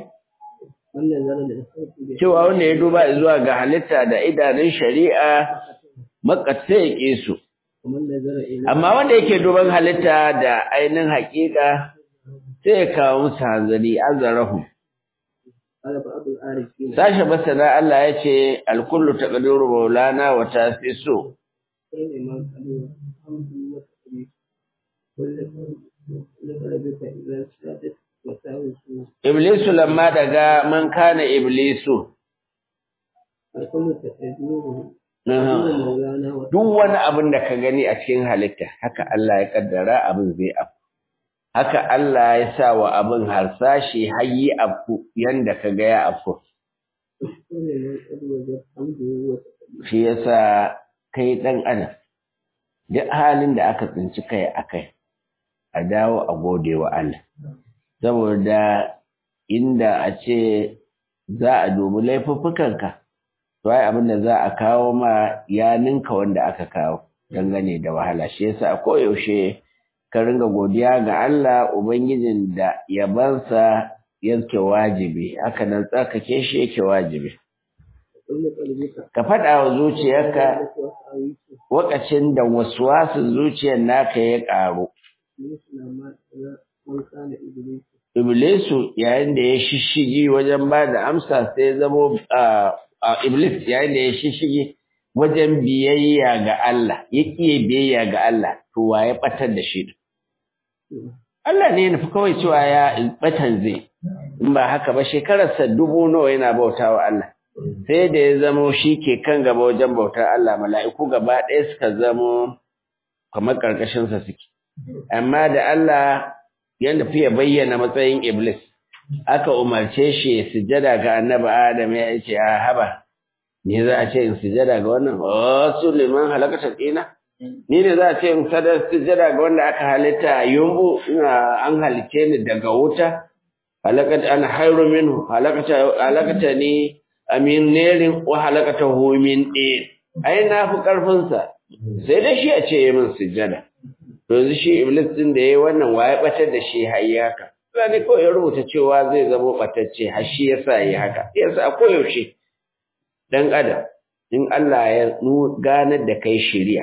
cewa wanda ya duba zuwa ga halitta da idanun shari'a makatsa ya ƙi su amma wanda yake duban halitta da ainihin haƙiƙa sai ya kawo musu hanzari azarahu sashe masana Allah ya ce alkullu taqdiru maulana wa tasisu Iblisu lamma daga man kana Iblisu. Duk wani abin da ka gani a cikin halitta, haka Allah ya kaddara abin zai afu. Haka Allah ya sa wa abin harsashi hayi afu yanda ka ga ya afu. Shi yasa kai ɗan adam, duk halin da aka tsinci kai a kai, a dawo a gode wa Allah. Saboda inda a ce za a dubi laifuffukanka, to ai abin da za a kawo ma ya ninka wanda aka kawo dangane da wahala. Shi yasa a koyaushe ka ringa godiya ga Allah Ubangijin da yabansa yake wajibi, haka nan tsarkake shi yake wajibi. Ka faɗa wa zuciyarka wakacin da waswasin zuciyar naka ya ƙaru. Iblisu yayin da ya shishigi wajen ba da amsa sai zamo Iblis yayin da ya shishigi wajen biyayya ga Allah, ya ƙiye biyayya ga Allah, to wa ya ɓatar da shi. Allah ne nufi kawai cewa ya ɓatan zai, in ba haka ba shekararsa dubu nawa yana bauta wa Allah. Sai da ya zamo shi ke kan gaba wajen bautar Allah, mala'iku gaba ɗaya suka zamo kamar ƙarƙashinsa suke. Amma da Allah ya nufi ya bayyana matsayin Iblis, aka umarce shi ya sujada ga annabi Adam ya ce, a haba, ni za a ce in sujada ga wannan, wasu liman halakatar ɗina? Ni ne za a ce in sadar sujada ga wanda aka halitta yumbu an halice ni daga wuta, halakata ana hairu minhu, halakata ni amin nerin wa halakata homin ɗaya. Ai, na fi ƙarfinsa, sai da shi a ce min sujada. To yanzu shi Iblis ɗin da ya yi wannan waye ɓatar da shi har yi haka. Sani kawai ya rubuta cewa zai zama ɓatacce har shi ya sa yi haka. Yasa a koyaushe ɗan adam in Allah ya ganar da kai shirya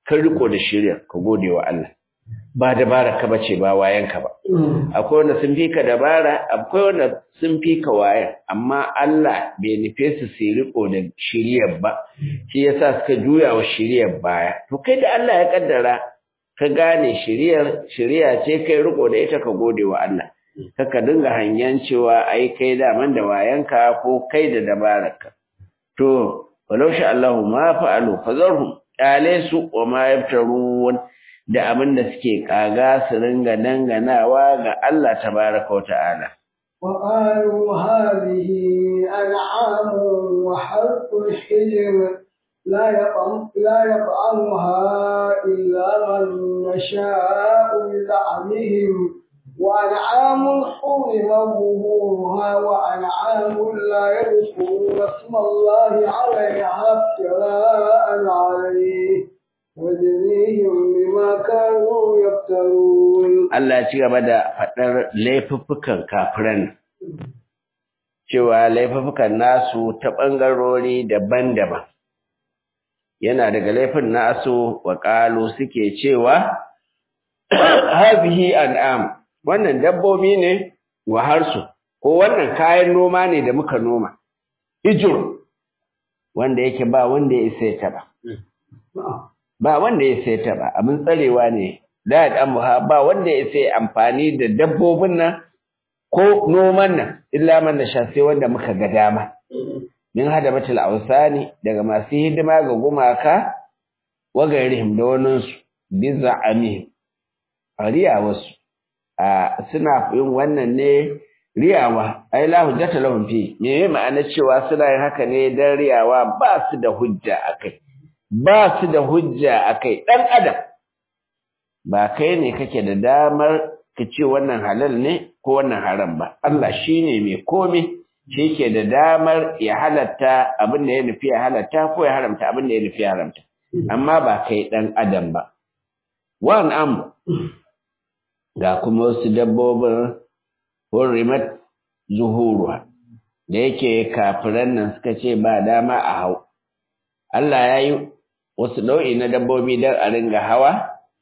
ka riko da shirya ka gode wa Allah ba dabara ka bace ba wayan ka ba akwai wanda sun fi ka dabara akwai wanda sun fi ka wayan amma Allah bai nufe su su riko da shiryar ba shi yasa suka juya wa shiryar baya to kai da Allah ya kaddara ka gane shiryar shiriya ce kai riko da ita ka gode wa Allah kaka dinga hangen cewa ai kai daman da wayanka ko kai da dabararka to walau sha Allahu ma fa'alu fazarhum kyale su wa ma yaftarun da abin da suke kaga su ringa danganawa ga Allah tabaraka wa ta'ala وقالوا هذه أنعام وحرث حجر لا يطعم لا يطعمها إلا من نشاء بزعمهم وأنعام حرم ظهورها وأنعام لا يذكرون اسم الله عليها افتراء عليه وجزيهم بما كانوا يفترون Allah ya ci gaba da faɗar laifuffukan kafiran cewa laifuffukan nasu ta ɓangarori daban-daban yana daga laifin nasu wa ƙalu suke cewa hazihi an'am wannan dabbobi ne wa harsu ko wannan kayan noma ne da muka noma hijir wanda yake ba wanda ya isa ya taba ba wanda ya isa ya taba abin tsarewa ne da dan ba wanda ya isa amfani da dabbobin nan ko noman nan illa man da sha sai wanda muka ga dama min hada batul ausani daga masu hidima ga gumaka wa gairihim da waninsu bi za'amihim riya wasu a suna yin wannan ne riyawa ai la hujjata lahum fi me ma'ana cewa suna yin haka ne dan riyawa ba su da hujja akai ba su da hujja akai dan adam ba kai ne kake da damar ka ce wannan halal ne ko wannan haram ba Allah shine mai komai shi ke da damar ya halatta abin da ya nufi ya halatta ko ya haramta abin da ya nufi ya haramta amma ba kai dan adam ba wan am ga kuma wasu dabbobin hurrimat zuhuruwa da yake kafiran nan suka ce ba dama a hau Allah ya yi wasu nau'i na dabbobi don a ringa hawa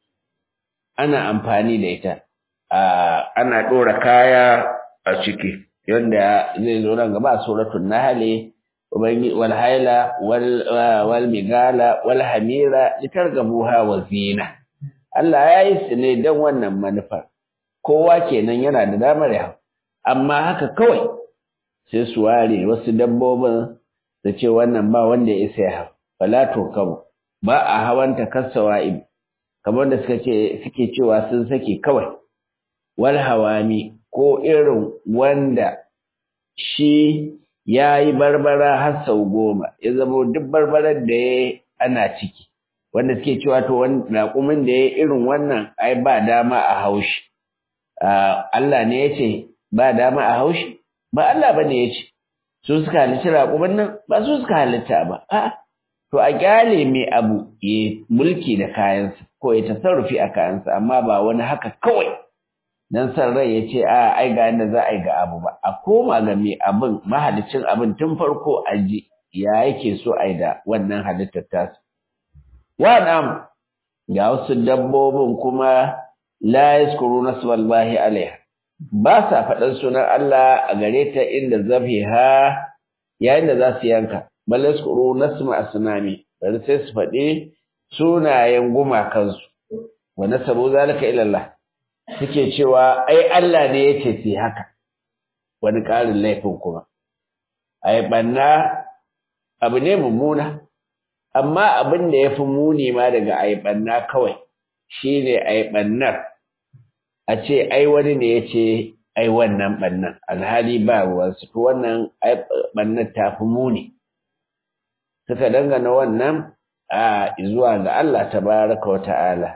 ana amfani da ita ana ɗora kaya a ciki yadda zai zo nan gaba suratul nahl wal haila wal migala wal hamira litargabuha wa zina Allah ya yi su ne don wannan manufar kowa kenan yana da damar ya amma haka kawai sai su ware wasu dabbobin da ce wannan ba wanda ya isa ya hau fala to kabo ba a hawanta kasawa ibi kamar da suka ce suke cewa sun sake kawai wal hawami ko irin wanda shi ya yi barbara har sau goma ya zama duk barbarar da ya ana ciki wanda suke cewa to raƙumin da ya irin wannan ai ba dama a haushi Allah ne ya ce ba dama a haushi ba Allah ba ne ya ce su suka halitta raƙumin nan ba su suka halitta ba a'a to a kyale mai abu ya mulki da kayansa ko ya tasarrufi a kayansa amma ba wani haka kawai dan san rai ya ce a ai ga yadda za a yi ga abu ba a koma ga mai abin mahalicin abin tun farko a ji ya yake so a yi da wannan halittar tasu wa nam ga wasu dabbobin kuma la yaskuru nasballahi alaiha ba sa faɗan sunan Allah a gare ta inda zafiha yayin da za su yanka bal yaskuru nasma asnami bari sai su faɗi sunayen gumakansu wa nasabu zalika ila Allah suke cewa ai Allah ne yace sai haka wani ƙarin laifin kuma ai banna abu ne mummuna amma abin da yafi muni ma daga ai banna kawai shine ai bannar a ce ai wani ne yace ai wannan bannan alhali ba ruwan su to wannan ai bannar ta fi muni suka dangana wannan a zuwa ga Allah tabaraka wa ta'ala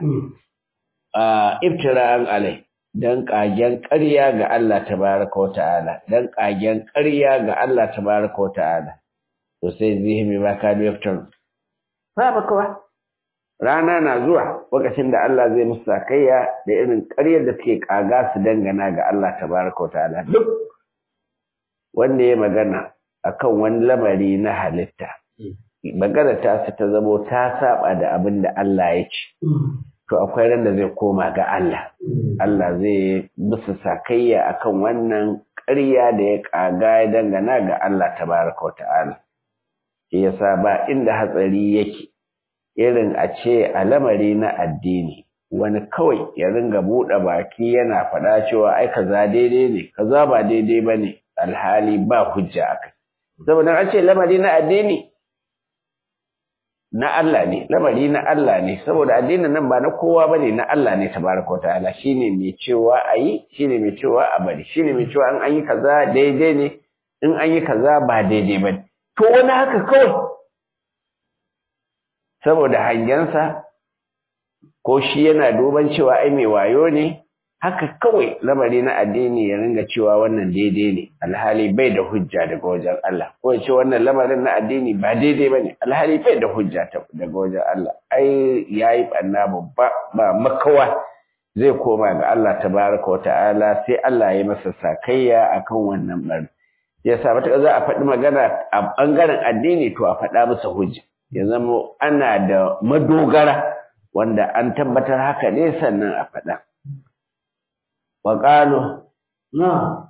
iftira'an alai dan kagen ƙarya ga Allah tabaraka wa ta'ala dan kagen ƙarya ga Allah tabaraka wa ta'ala to sai zihimi ba ka da iftar ba ba kawa rana na zuwa lokacin da Allah zai musu sakayya da irin ƙaryar da suke kaga su dangana ga Allah tabaraka wa ta'ala duk wanda ya magana akan wani lamari na halitta magana ta ta zamo ta saba da abin da Allah ya ce to akwai ran da zai koma ga Allah Allah zai musu sakayya akan wannan ƙarya da ya ƙaga ya dangana ga Allah tabaraka wata'ala shi yasa ba inda hatsari yake irin a ce a lamari na addini wani kawai ya ringa buɗe baki yana faɗa cewa ai kaza daidai ne kaza ba daidai ba ne alhali ba hujja a kai saboda an ce lamari na addini na Allah ne lamari na Allah ne saboda addinin nan ba na kowa bane na Allah ne tabaraka ta'ala shine mai cewa ayi shine mai cewa a bari shine mai cewa in an yi kaza daidai ne in an yi kaza ba daidai bane to wani haka kawai saboda hangensa ko shi yana duban cewa ai mai wayo ne haka kawai lamari na addini ya ringa cewa wannan daidai ne alhali bai da hujja daga wajen Allah ko ya ce wannan lamarin na addini ba daidai bane alhali bai da hujja daga wajen Allah ai yayi banna babba ba makawa zai koma ga Allah tabaraka wa ta'ala sai Allah ya masa sakayya akan wannan bar yasa mata za a faɗi magana a bangaren addini to a faɗa masa hujja ya zama ana da madogara wanda an tabbatar haka ne sannan a faɗa وقالوا نعم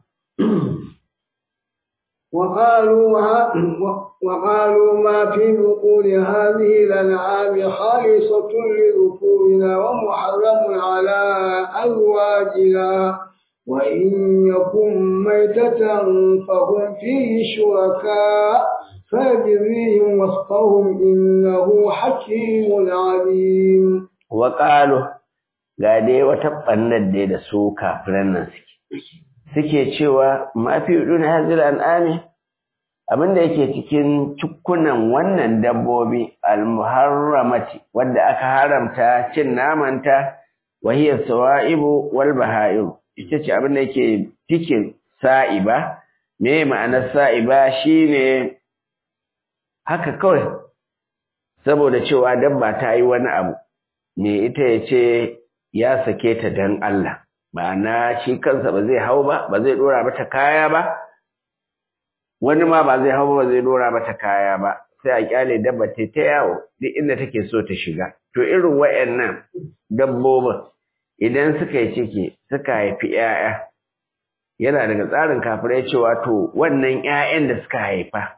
وقالوا وقالوا ما في بطون هذه الأنعام خالصة لذكورنا ومحرم على أزواجنا وإن يكن ميتة فهم فيه شركاء فيجزيهم وصفهم إنه حكيم عليم وقالوا ga dai wata ɓannar dai da su kafiran nan suke suke cewa mafi na hazil an'ami abinda yake cikin cikunan wannan dabbobi almuharramati wadda aka haramta cin namanta wahiyar sawa'ibu wal baha'ir ita ce abinda yake cikin sa'iba me ma'anar sa'iba shine haka kawai saboda cewa dabba ta yi wani abu me ita ya ce ya sake ta dan Allah ma'ana shi kansa ba zai hau ba ba zai dora mata kaya ba wani ma ba zai hau ba ba zai dora mata kaya ba sai a kyale dabba ta ta yawo duk inda take so ta shiga to irin wayannan dabbobin idan suka yi ciki suka haifi 'ya'ya yana daga tsarin kafirai cewa to wannan 'ya'yan da suka haifa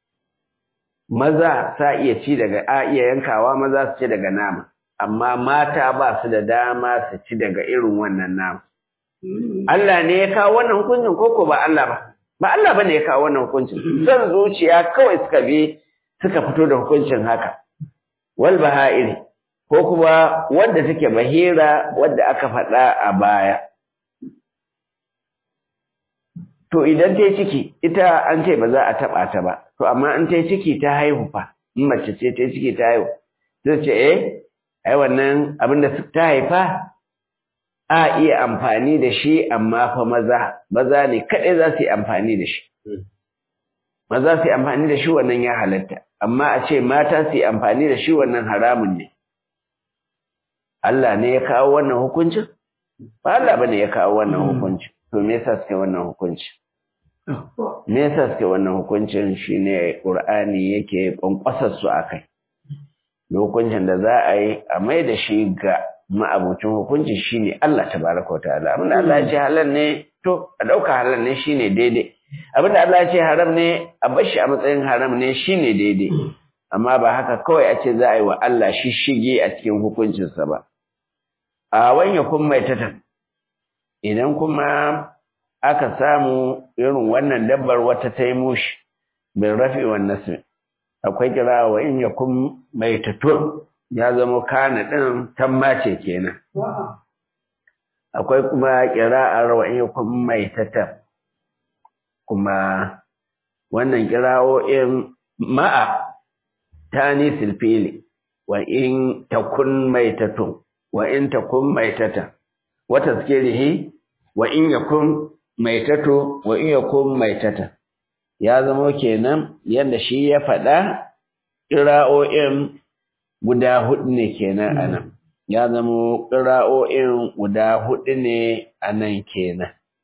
maza sa iya ci daga a iya yankawa maza su ci daga nama amma mata ba su da dama su ci daga irin wannan nama. Allah ne ya kawo wannan hukuncin koko ba Allah ba, ba Allah ba ne ya kawo wannan hukuncin, son zuciya kawai suka bi suka fito da hukuncin haka. Wal baha'iri, ko kuma wadda take bahira wadda aka faɗa a baya. To idan ta yi ciki, ita an ce ba za a taɓa ta ba, to amma in ta yi ciki ta haihu fa, in mace ce ta yi ciki ta haihu, zai ce eh ai wannan abin da ta haifa a iya amfani da shi amma fa maza maza ne kaɗai za su yi amfani da shi maza su yi amfani da shi wannan ya halatta amma a ce mata su yi amfani da shi wannan haramun ne Allah ne ya kawo wannan hukuncin ba Allah ba ne ya kawo wannan hukuncin to me yasa suke wannan hukuncin me yasa suke wannan hukuncin shine Qur'ani yake kwankwasar su akai hukuncin da za a yi a mai da shi ga ma'abucin hukunci shine Allah tabaraka wa ta'ala abinda Allah ya ce halal ne to a dauka halal ne shine daidai abinda Allah ya ce haram ne a bar shi a matsayin haram ne shine daidai amma ba haka kawai a ce za a yi wa Allah shishige a cikin hukuncinsa ba a wanya kun mai tatan idan kuma aka samu irin wannan dabbar wata ta yi mushi bin rafi wa nasmi akwai kira wa in yakun mai tatun ya zama kana ɗin tammace kenan akwai kuma kira'ar wa in yakun mai tatan kuma wannan kira'o'in ma'a tani silfili wa in takun mai tatun wa in takun mai tatan wata zikirihi wa in yakun mai tato wa in yakun mai tatan ya zama kenan yadda shi ya faɗa ƙira'o'in guda hudu ne kenan a nan ya zama ƙira'o'in guda hudu ne a nan kenan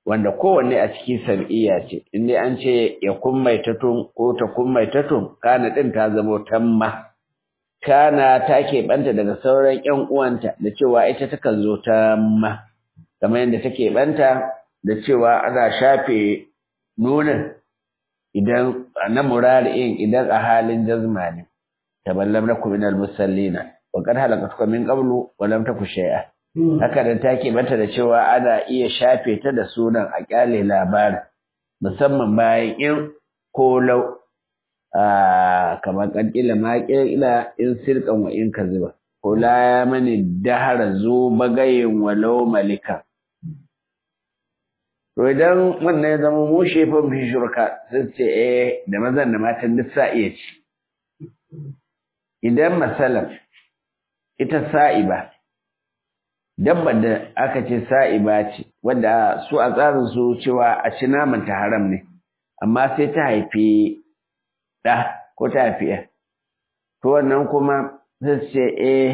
wanda kowanne a ciki sab'iyya ce in dai an ce ya kun maitatun ko ta kun maitatun kana din ta zamo tamma kana ta keɓanta daga sauran ƴan uwanta da cewa ita takan zo tamma kamar yadda take ɓanta da cewa ana shafe nunin idan na murari'in idan a halin jazma ne taballam lakum minal musallina wa qad halaqatukum min qablu wa lam taku shay'a haka da take mata da cewa ana iya shafe ta da sunan a kyale labarin musamman bayan in ko lau a kamar kankila ma kila in sirkan wa in kaziba ko la ya mani dahara zo bagayin walau malika to idan wannan ya zama mu shefan fi shurka sai ce eh da mazan da matan duk sa iya ci idan masalan ita sa'iba dabbar da aka ce sa'iba ce wanda su a tsarin su cewa a ci naman ta haram ne amma sai ta haifi ɗa ko ta haifi ya to wannan kuma sai ce eh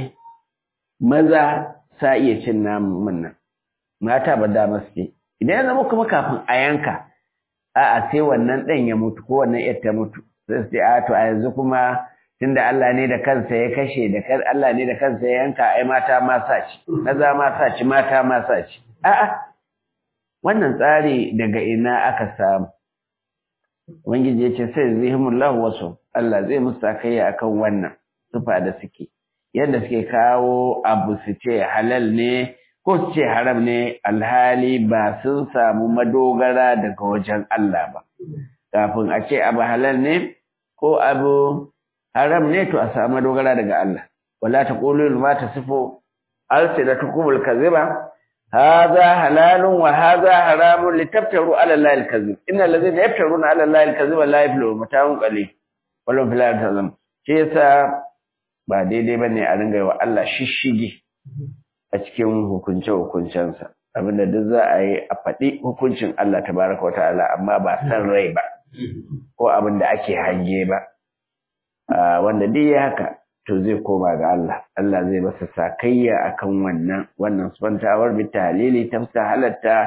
maza sa iya cin naman nan mata ba da masu ce idan ya zama kuma kafin a yanka a'a sai wannan ɗan ya mutu ko wannan yar ta mutu sai ce a to a yanzu kuma tunda Allah ne da kansa ya kashe da kan Allah ne da kansa ya yanka ai mata ma sa ci maza ma sa ci mata ma sa ci a'a wannan tsari daga ina aka samu ubangiji ya ce sai zihimullahu wasu Allah zai musu sakayya akan wannan sufa da suke yadda suke kawo abu su ce halal ne ko su ce haram ne alhali ba sun samu madogara daga wajen Allah ba kafin a ce abu halal ne ko abu haram ne to a samu dogara daga Allah wala taqulu ma tasifu alsinatukum alkaziba hadha halalun wa hadha haramun litaftaru ala allahi alkazib innal ladhina yaftaruna ala allahi alkaziba la yaflihun mata'un qalil wallahu fil akhirati shi yasa ba daidai bane a ringa wa Allah shishigi a cikin hukunce hukuncensa abinda duk za a yi a faɗi hukuncin Allah tabaraka wa ta'ala amma ba san rai ba ko abinda ake hange ba wanda duk ya haka to zai koma ga Allah Allah zai masa sakayya akan wannan wannan subantawar bi talili tafsa halatta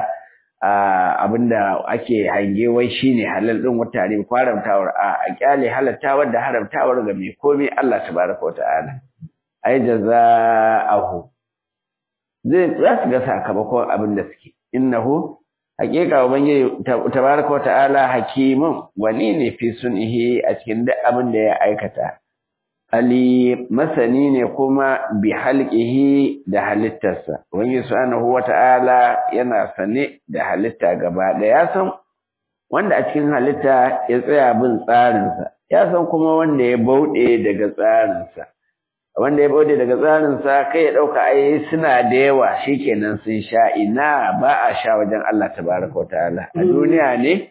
abinda ake hange wai shine halal din wata ne kwaramtawar a kyale halattawar da haramtawar ga mai komai Allah tabaraka wa ta'ala ai jazaahu zai za su ga sakamakon abin da suke innahu haƙiƙa ubangiji tabaraka wa ta'ala hakimun wani ne fi sunihi a cikin duk abin da ya aikata ali masani ne kuma bi halqihi da halittarsa ubangiji subhanahu wa ta'ala yana sane da halitta gaba da ya san wanda a cikin halitta ya tsaya bin tsarinsa ya san kuma wanda ya bauɗe daga tsarinsa wanda ya bauɗe daga tsarinsa kai ya ɗauka ai suna da yawa shikenan sun sha ina ba a sha wajen Allah tabaraka wa ta'ala a duniya ne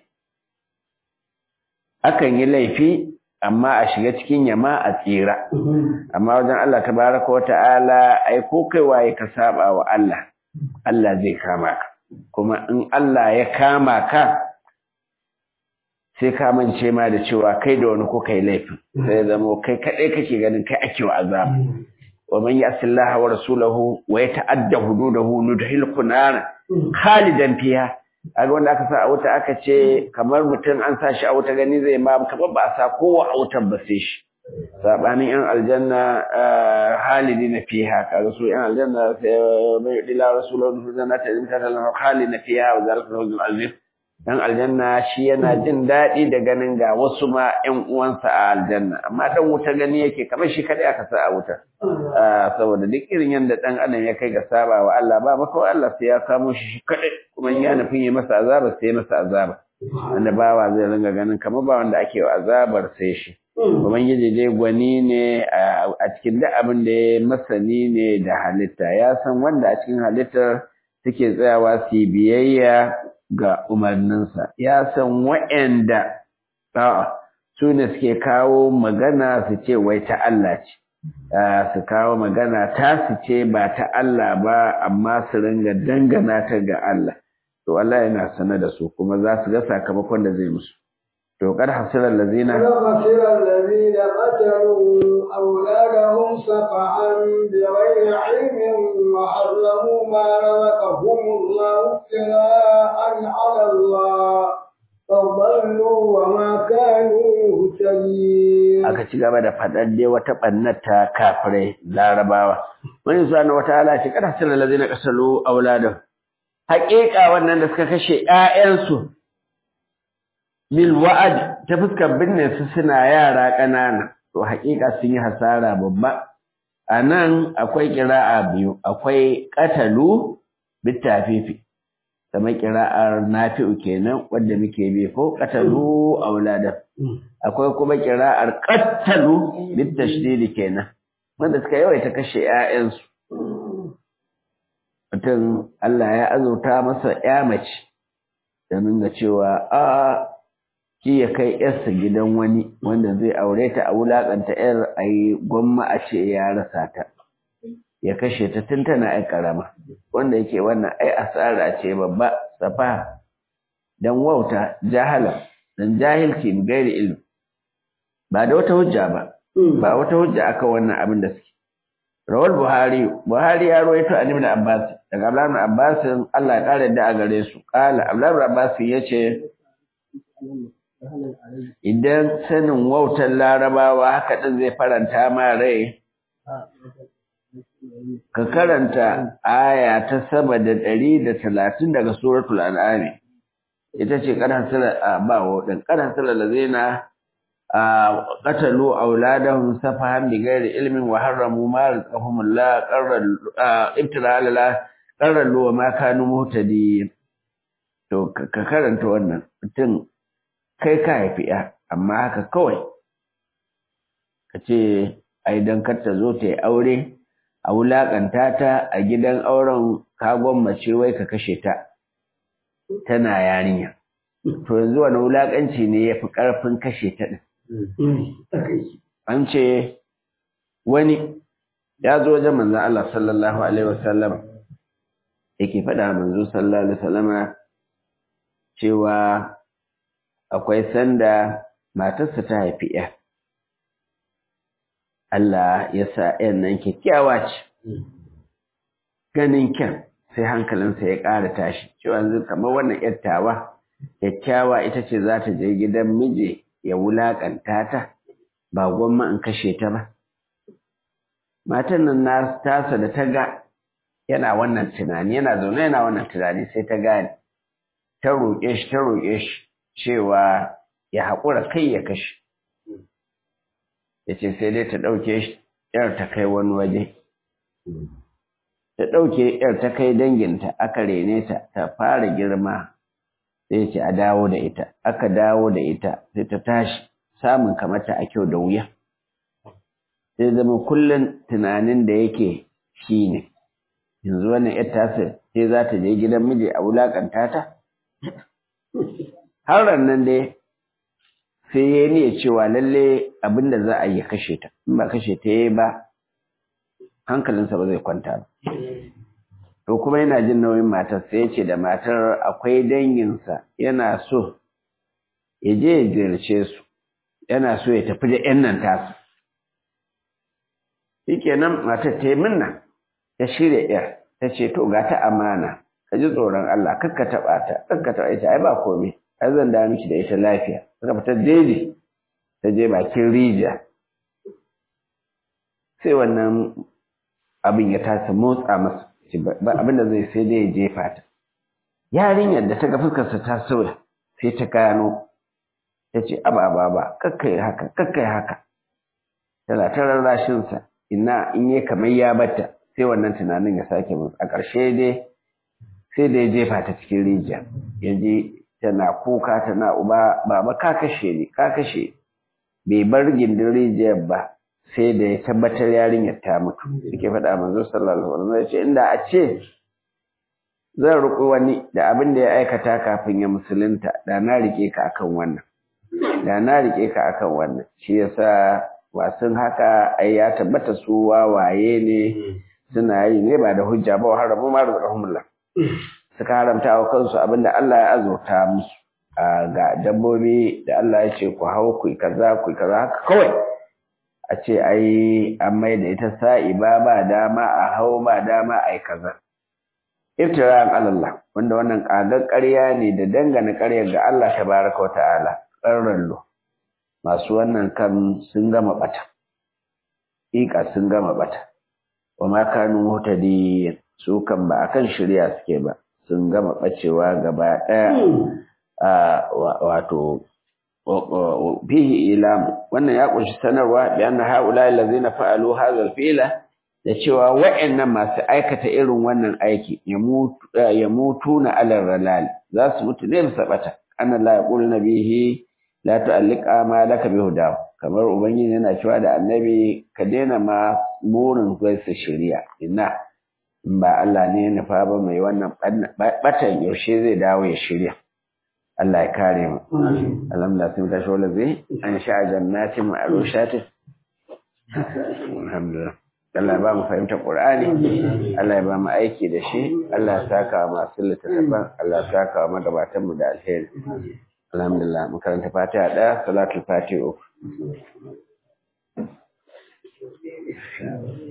akan yi laifi amma a shiga cikin yama a tsira amma wajen Allah tabaraka wa ta'ala ai ko kai waye ka saba wa Allah Allah zai kama ka kuma in Allah ya kama ka sai ka mance ma da cewa kai da wani ko kai laifin sai zama kai kadai kake ganin kai ake wa azab wa man yasi Allah wa rasulahu wa yata'adda hududahu nudhilku nar khalidan fiha kaga wanda aka sa a wuta aka ce kamar mutum an sa shi a wuta gani zai ma kamar ba a sa kowa a wutar ba sai shi sabanin yan aljanna halidina fiha kaga su yan aljanna sai mai dila rasulullahi sallallahu alaihi wasallam halidina fiha wa zalika al azim dan aljanna shi yana jin daɗi da ganin ga wasu ma ƴan uwansa a aljanna amma dan wuta gani yake kamar shi kadai aka sa a wuta saboda duk irin yanda dan adam ya kai ga saba wa Allah ba maka Allah sai ya kamo shi shi kadai kuma ya nufin yi masa azaba sai masa azaba wanda bawa zai ringa ganin kamar ba wanda ake wa azabar sai shi ubangiji dai gwani ne a cikin duk abin da ya masani ne da halitta ya san wanda a cikin halittar suke tsayawa su biyayya ga umarninsa ya san wa'anda su ne suke kawo magana su ce wai ta Allah ce su kawo magana ta su ce ba ta Allah ba amma su ringa dangana ta ga Allah to Allah yana sane da su kuma za su ga sakamakon da zai musu to kad hasira allazina خسر الذين قتلوا أولادهم سفعا بغير علم وحرموا ما رزقهم الله ابتغاء على الله فضلوا وما كانوا مهتدين aka ci gaba da faɗar dai wata ɓannar ta kafirai larabawa wani zuwa na wata ala ce kada hasira allazina qasalu auladan haƙiƙa wannan da suka kashe ƴaƴansu bil wa'ad ta fuskar binne su suna yara ƙanana to haƙiƙa sun yi hasara babba a nan akwai ƙira'a biyu akwai ƙatalu bitafifi kamar ƙira'ar nafi'u kenan wanda muke bi ko ƙatalu auladan akwai kuma ƙira'ar ƙattalu bitashdidi kenan wanda suka yawaita kashe ƴaƴansu mutum Allah ya azurta masa ƴa mace da nuna cewa a shi ya kai yarsa gidan wani wanda zai aure ta a wulaƙanta yar a yi gwamma a ce ya rasa ta ya kashe ta tun tana ai karama wanda yake wannan ai asara ce babba safa dan wauta jahala dan jahilci bi gairi ilmi ba da wata hujja ba ba wata hujja aka wannan abin da suke rawal buhari buhari ya rawaito an ibn abbas daga abdullah ibn abbas Allah ya kare da a gare su qala abdullah ibn abbas yace idan sanin wautar larabawa haka din zai faranta ma rai ka karanta aya ta sama da ɗari da talatin daga suratul an'am ita ce karan sala ba wadin karan sala lazina qatalu auladahum safahan bighairi ilmin wa harramu ma rizqahum Allah qarral ibtila ala qarralu wa ma kanu muhtadi to ka karanta wannan mutum kai ka haifi ya amma haka kawai ka ce ai don kar ta zo ta yi aure a wulaƙanta ta a gidan auren ka gwammace wai ka kashe ta tana yarinya to yanzu wani wulaƙanci ne ya fi ƙarfin kashe ta ɗin an ce wani ya zo wajen manzan Allah sallallahu alaihi wasallam yake faɗa manzo sallallahu alaihi wasallama cewa akwai sanda matarsa ta haifi ‘ya. Allah ya sa ‘yan nan kyakkyawa ce, ganin kyan sai hankalinsa ya ƙara tashi, cewa yanzu kamar wannan ‘yar tawa, kyakkyawa ita ce za ta je gidan miji ya wulaƙanta ta, ba gwamma in kashe ta ba. Matan nan na tasa da ta ga yana wannan tunani, yana zaune yana wannan tunani sai ta gane, ta roƙe shi, ta roƙe shi, cewa ya haƙura kai ya kashe ya ce sai dai ta ɗauke ‘yar ta kai wani waje ta ɗauke ‘yar ta kai danginta aka rene ta ta fara girma sai ce a dawo da ita aka dawo da ita sai ta tashi samun kamata a kyau da wuya sai zama kullum tunanin da yake shi ne yanzu wannan ‘yar tasa sai za ta je gidan miji a wulaƙanta ta har nan dai sai ya niyya cewa lalle abin da za a yi kashe ta in ba kashe ta yi ba hankalinsa ba zai kwanta ba to kuma yana jin nauyin matar sai ya ce da matar akwai danginsa yana so ya je ya ziyarce su yana so ya tafi da yan nan tasu shikenan matar ta yi minna ta shirya yar ta ce to ga ta amana ka ji tsoron Allah kakka taɓa ta kakka taɓa ita ai ba komai ai zan da miki da ita lafiya suka fita jeji ta je bakin rijiya sai wannan abin ya tasa motsa masa ba abin da zai sai dai ya jefa ta yarinyar da ta ga fuskarsa ta sauya sai ta gano ta ce aba aba ba kakkai haka kakkai haka tana ta rarrashinsa ina in yi kamar ya bata sai wannan tunanin ya sake musu a ƙarshe dai sai da ya jefa ta cikin rijiya ya je tana kuka tana uba baba ka kashe ni ka kashe bai bar gindin rijiyar ba sai da ya tabbatar yarinyar ta mutu suke faɗa manzo sallallahu alaihi wasallam ya ce inda a ce zan riƙo wani da abin da ya aikata kafin ya musulunta da na rike ka akan wannan da na rike ka akan wannan shi yasa wasun haka ai ya tabbata su wawaye ne suna yi ne ba da hujja ba wa haramu ma razaqahumullah suka haramta wa kansu abinda Allah ya azurta musu ga dabbobi da Allah ya ce ku hau ku kaza ku kaza haka kawai a ce ai an mai da ita sa'i ba ba dama a hau ba dama ai kaza iftira'an Allah wanda wannan kagar ƙarya ne da dangane ƙarya ga Allah tabaraka wa ta'ala ƙarrallo masu wannan kan sun gama bata ƙiƙa sun gama bata wa ma kanu mutadiyin su kan ba akan shirya suke ba sun gama bacewa gaba ɗaya wato fihi ilam wannan ya kunshi sanarwa bi anna haula allazina fa'alu hadha al-fi'la da cewa wa'annan masu aikata irin wannan aiki ya mutu na alal ralal za su mutu ne bisa bata anna la yaqulu nabihi la tu'alliq amalaka bi hudaw kamar ubangiji yana cewa da annabi ka daina ma burin kai su shirya inna in ba Allah ne ya nufa ba mai wannan batan yaushe zai dawo ya shirya Allah ya kare mu alhamdulillah sun tashi wala zai an sha jannatin ma'arushatin alhamdulillah Allah ya ba mu fahimtar Qur'ani Allah ya ba mu aiki da shi Allah ya saka masu littattafan Allah ya saka magabatan mu da alheri alhamdulillah mu karanta Fatiha ɗaya salatul Fatiha uku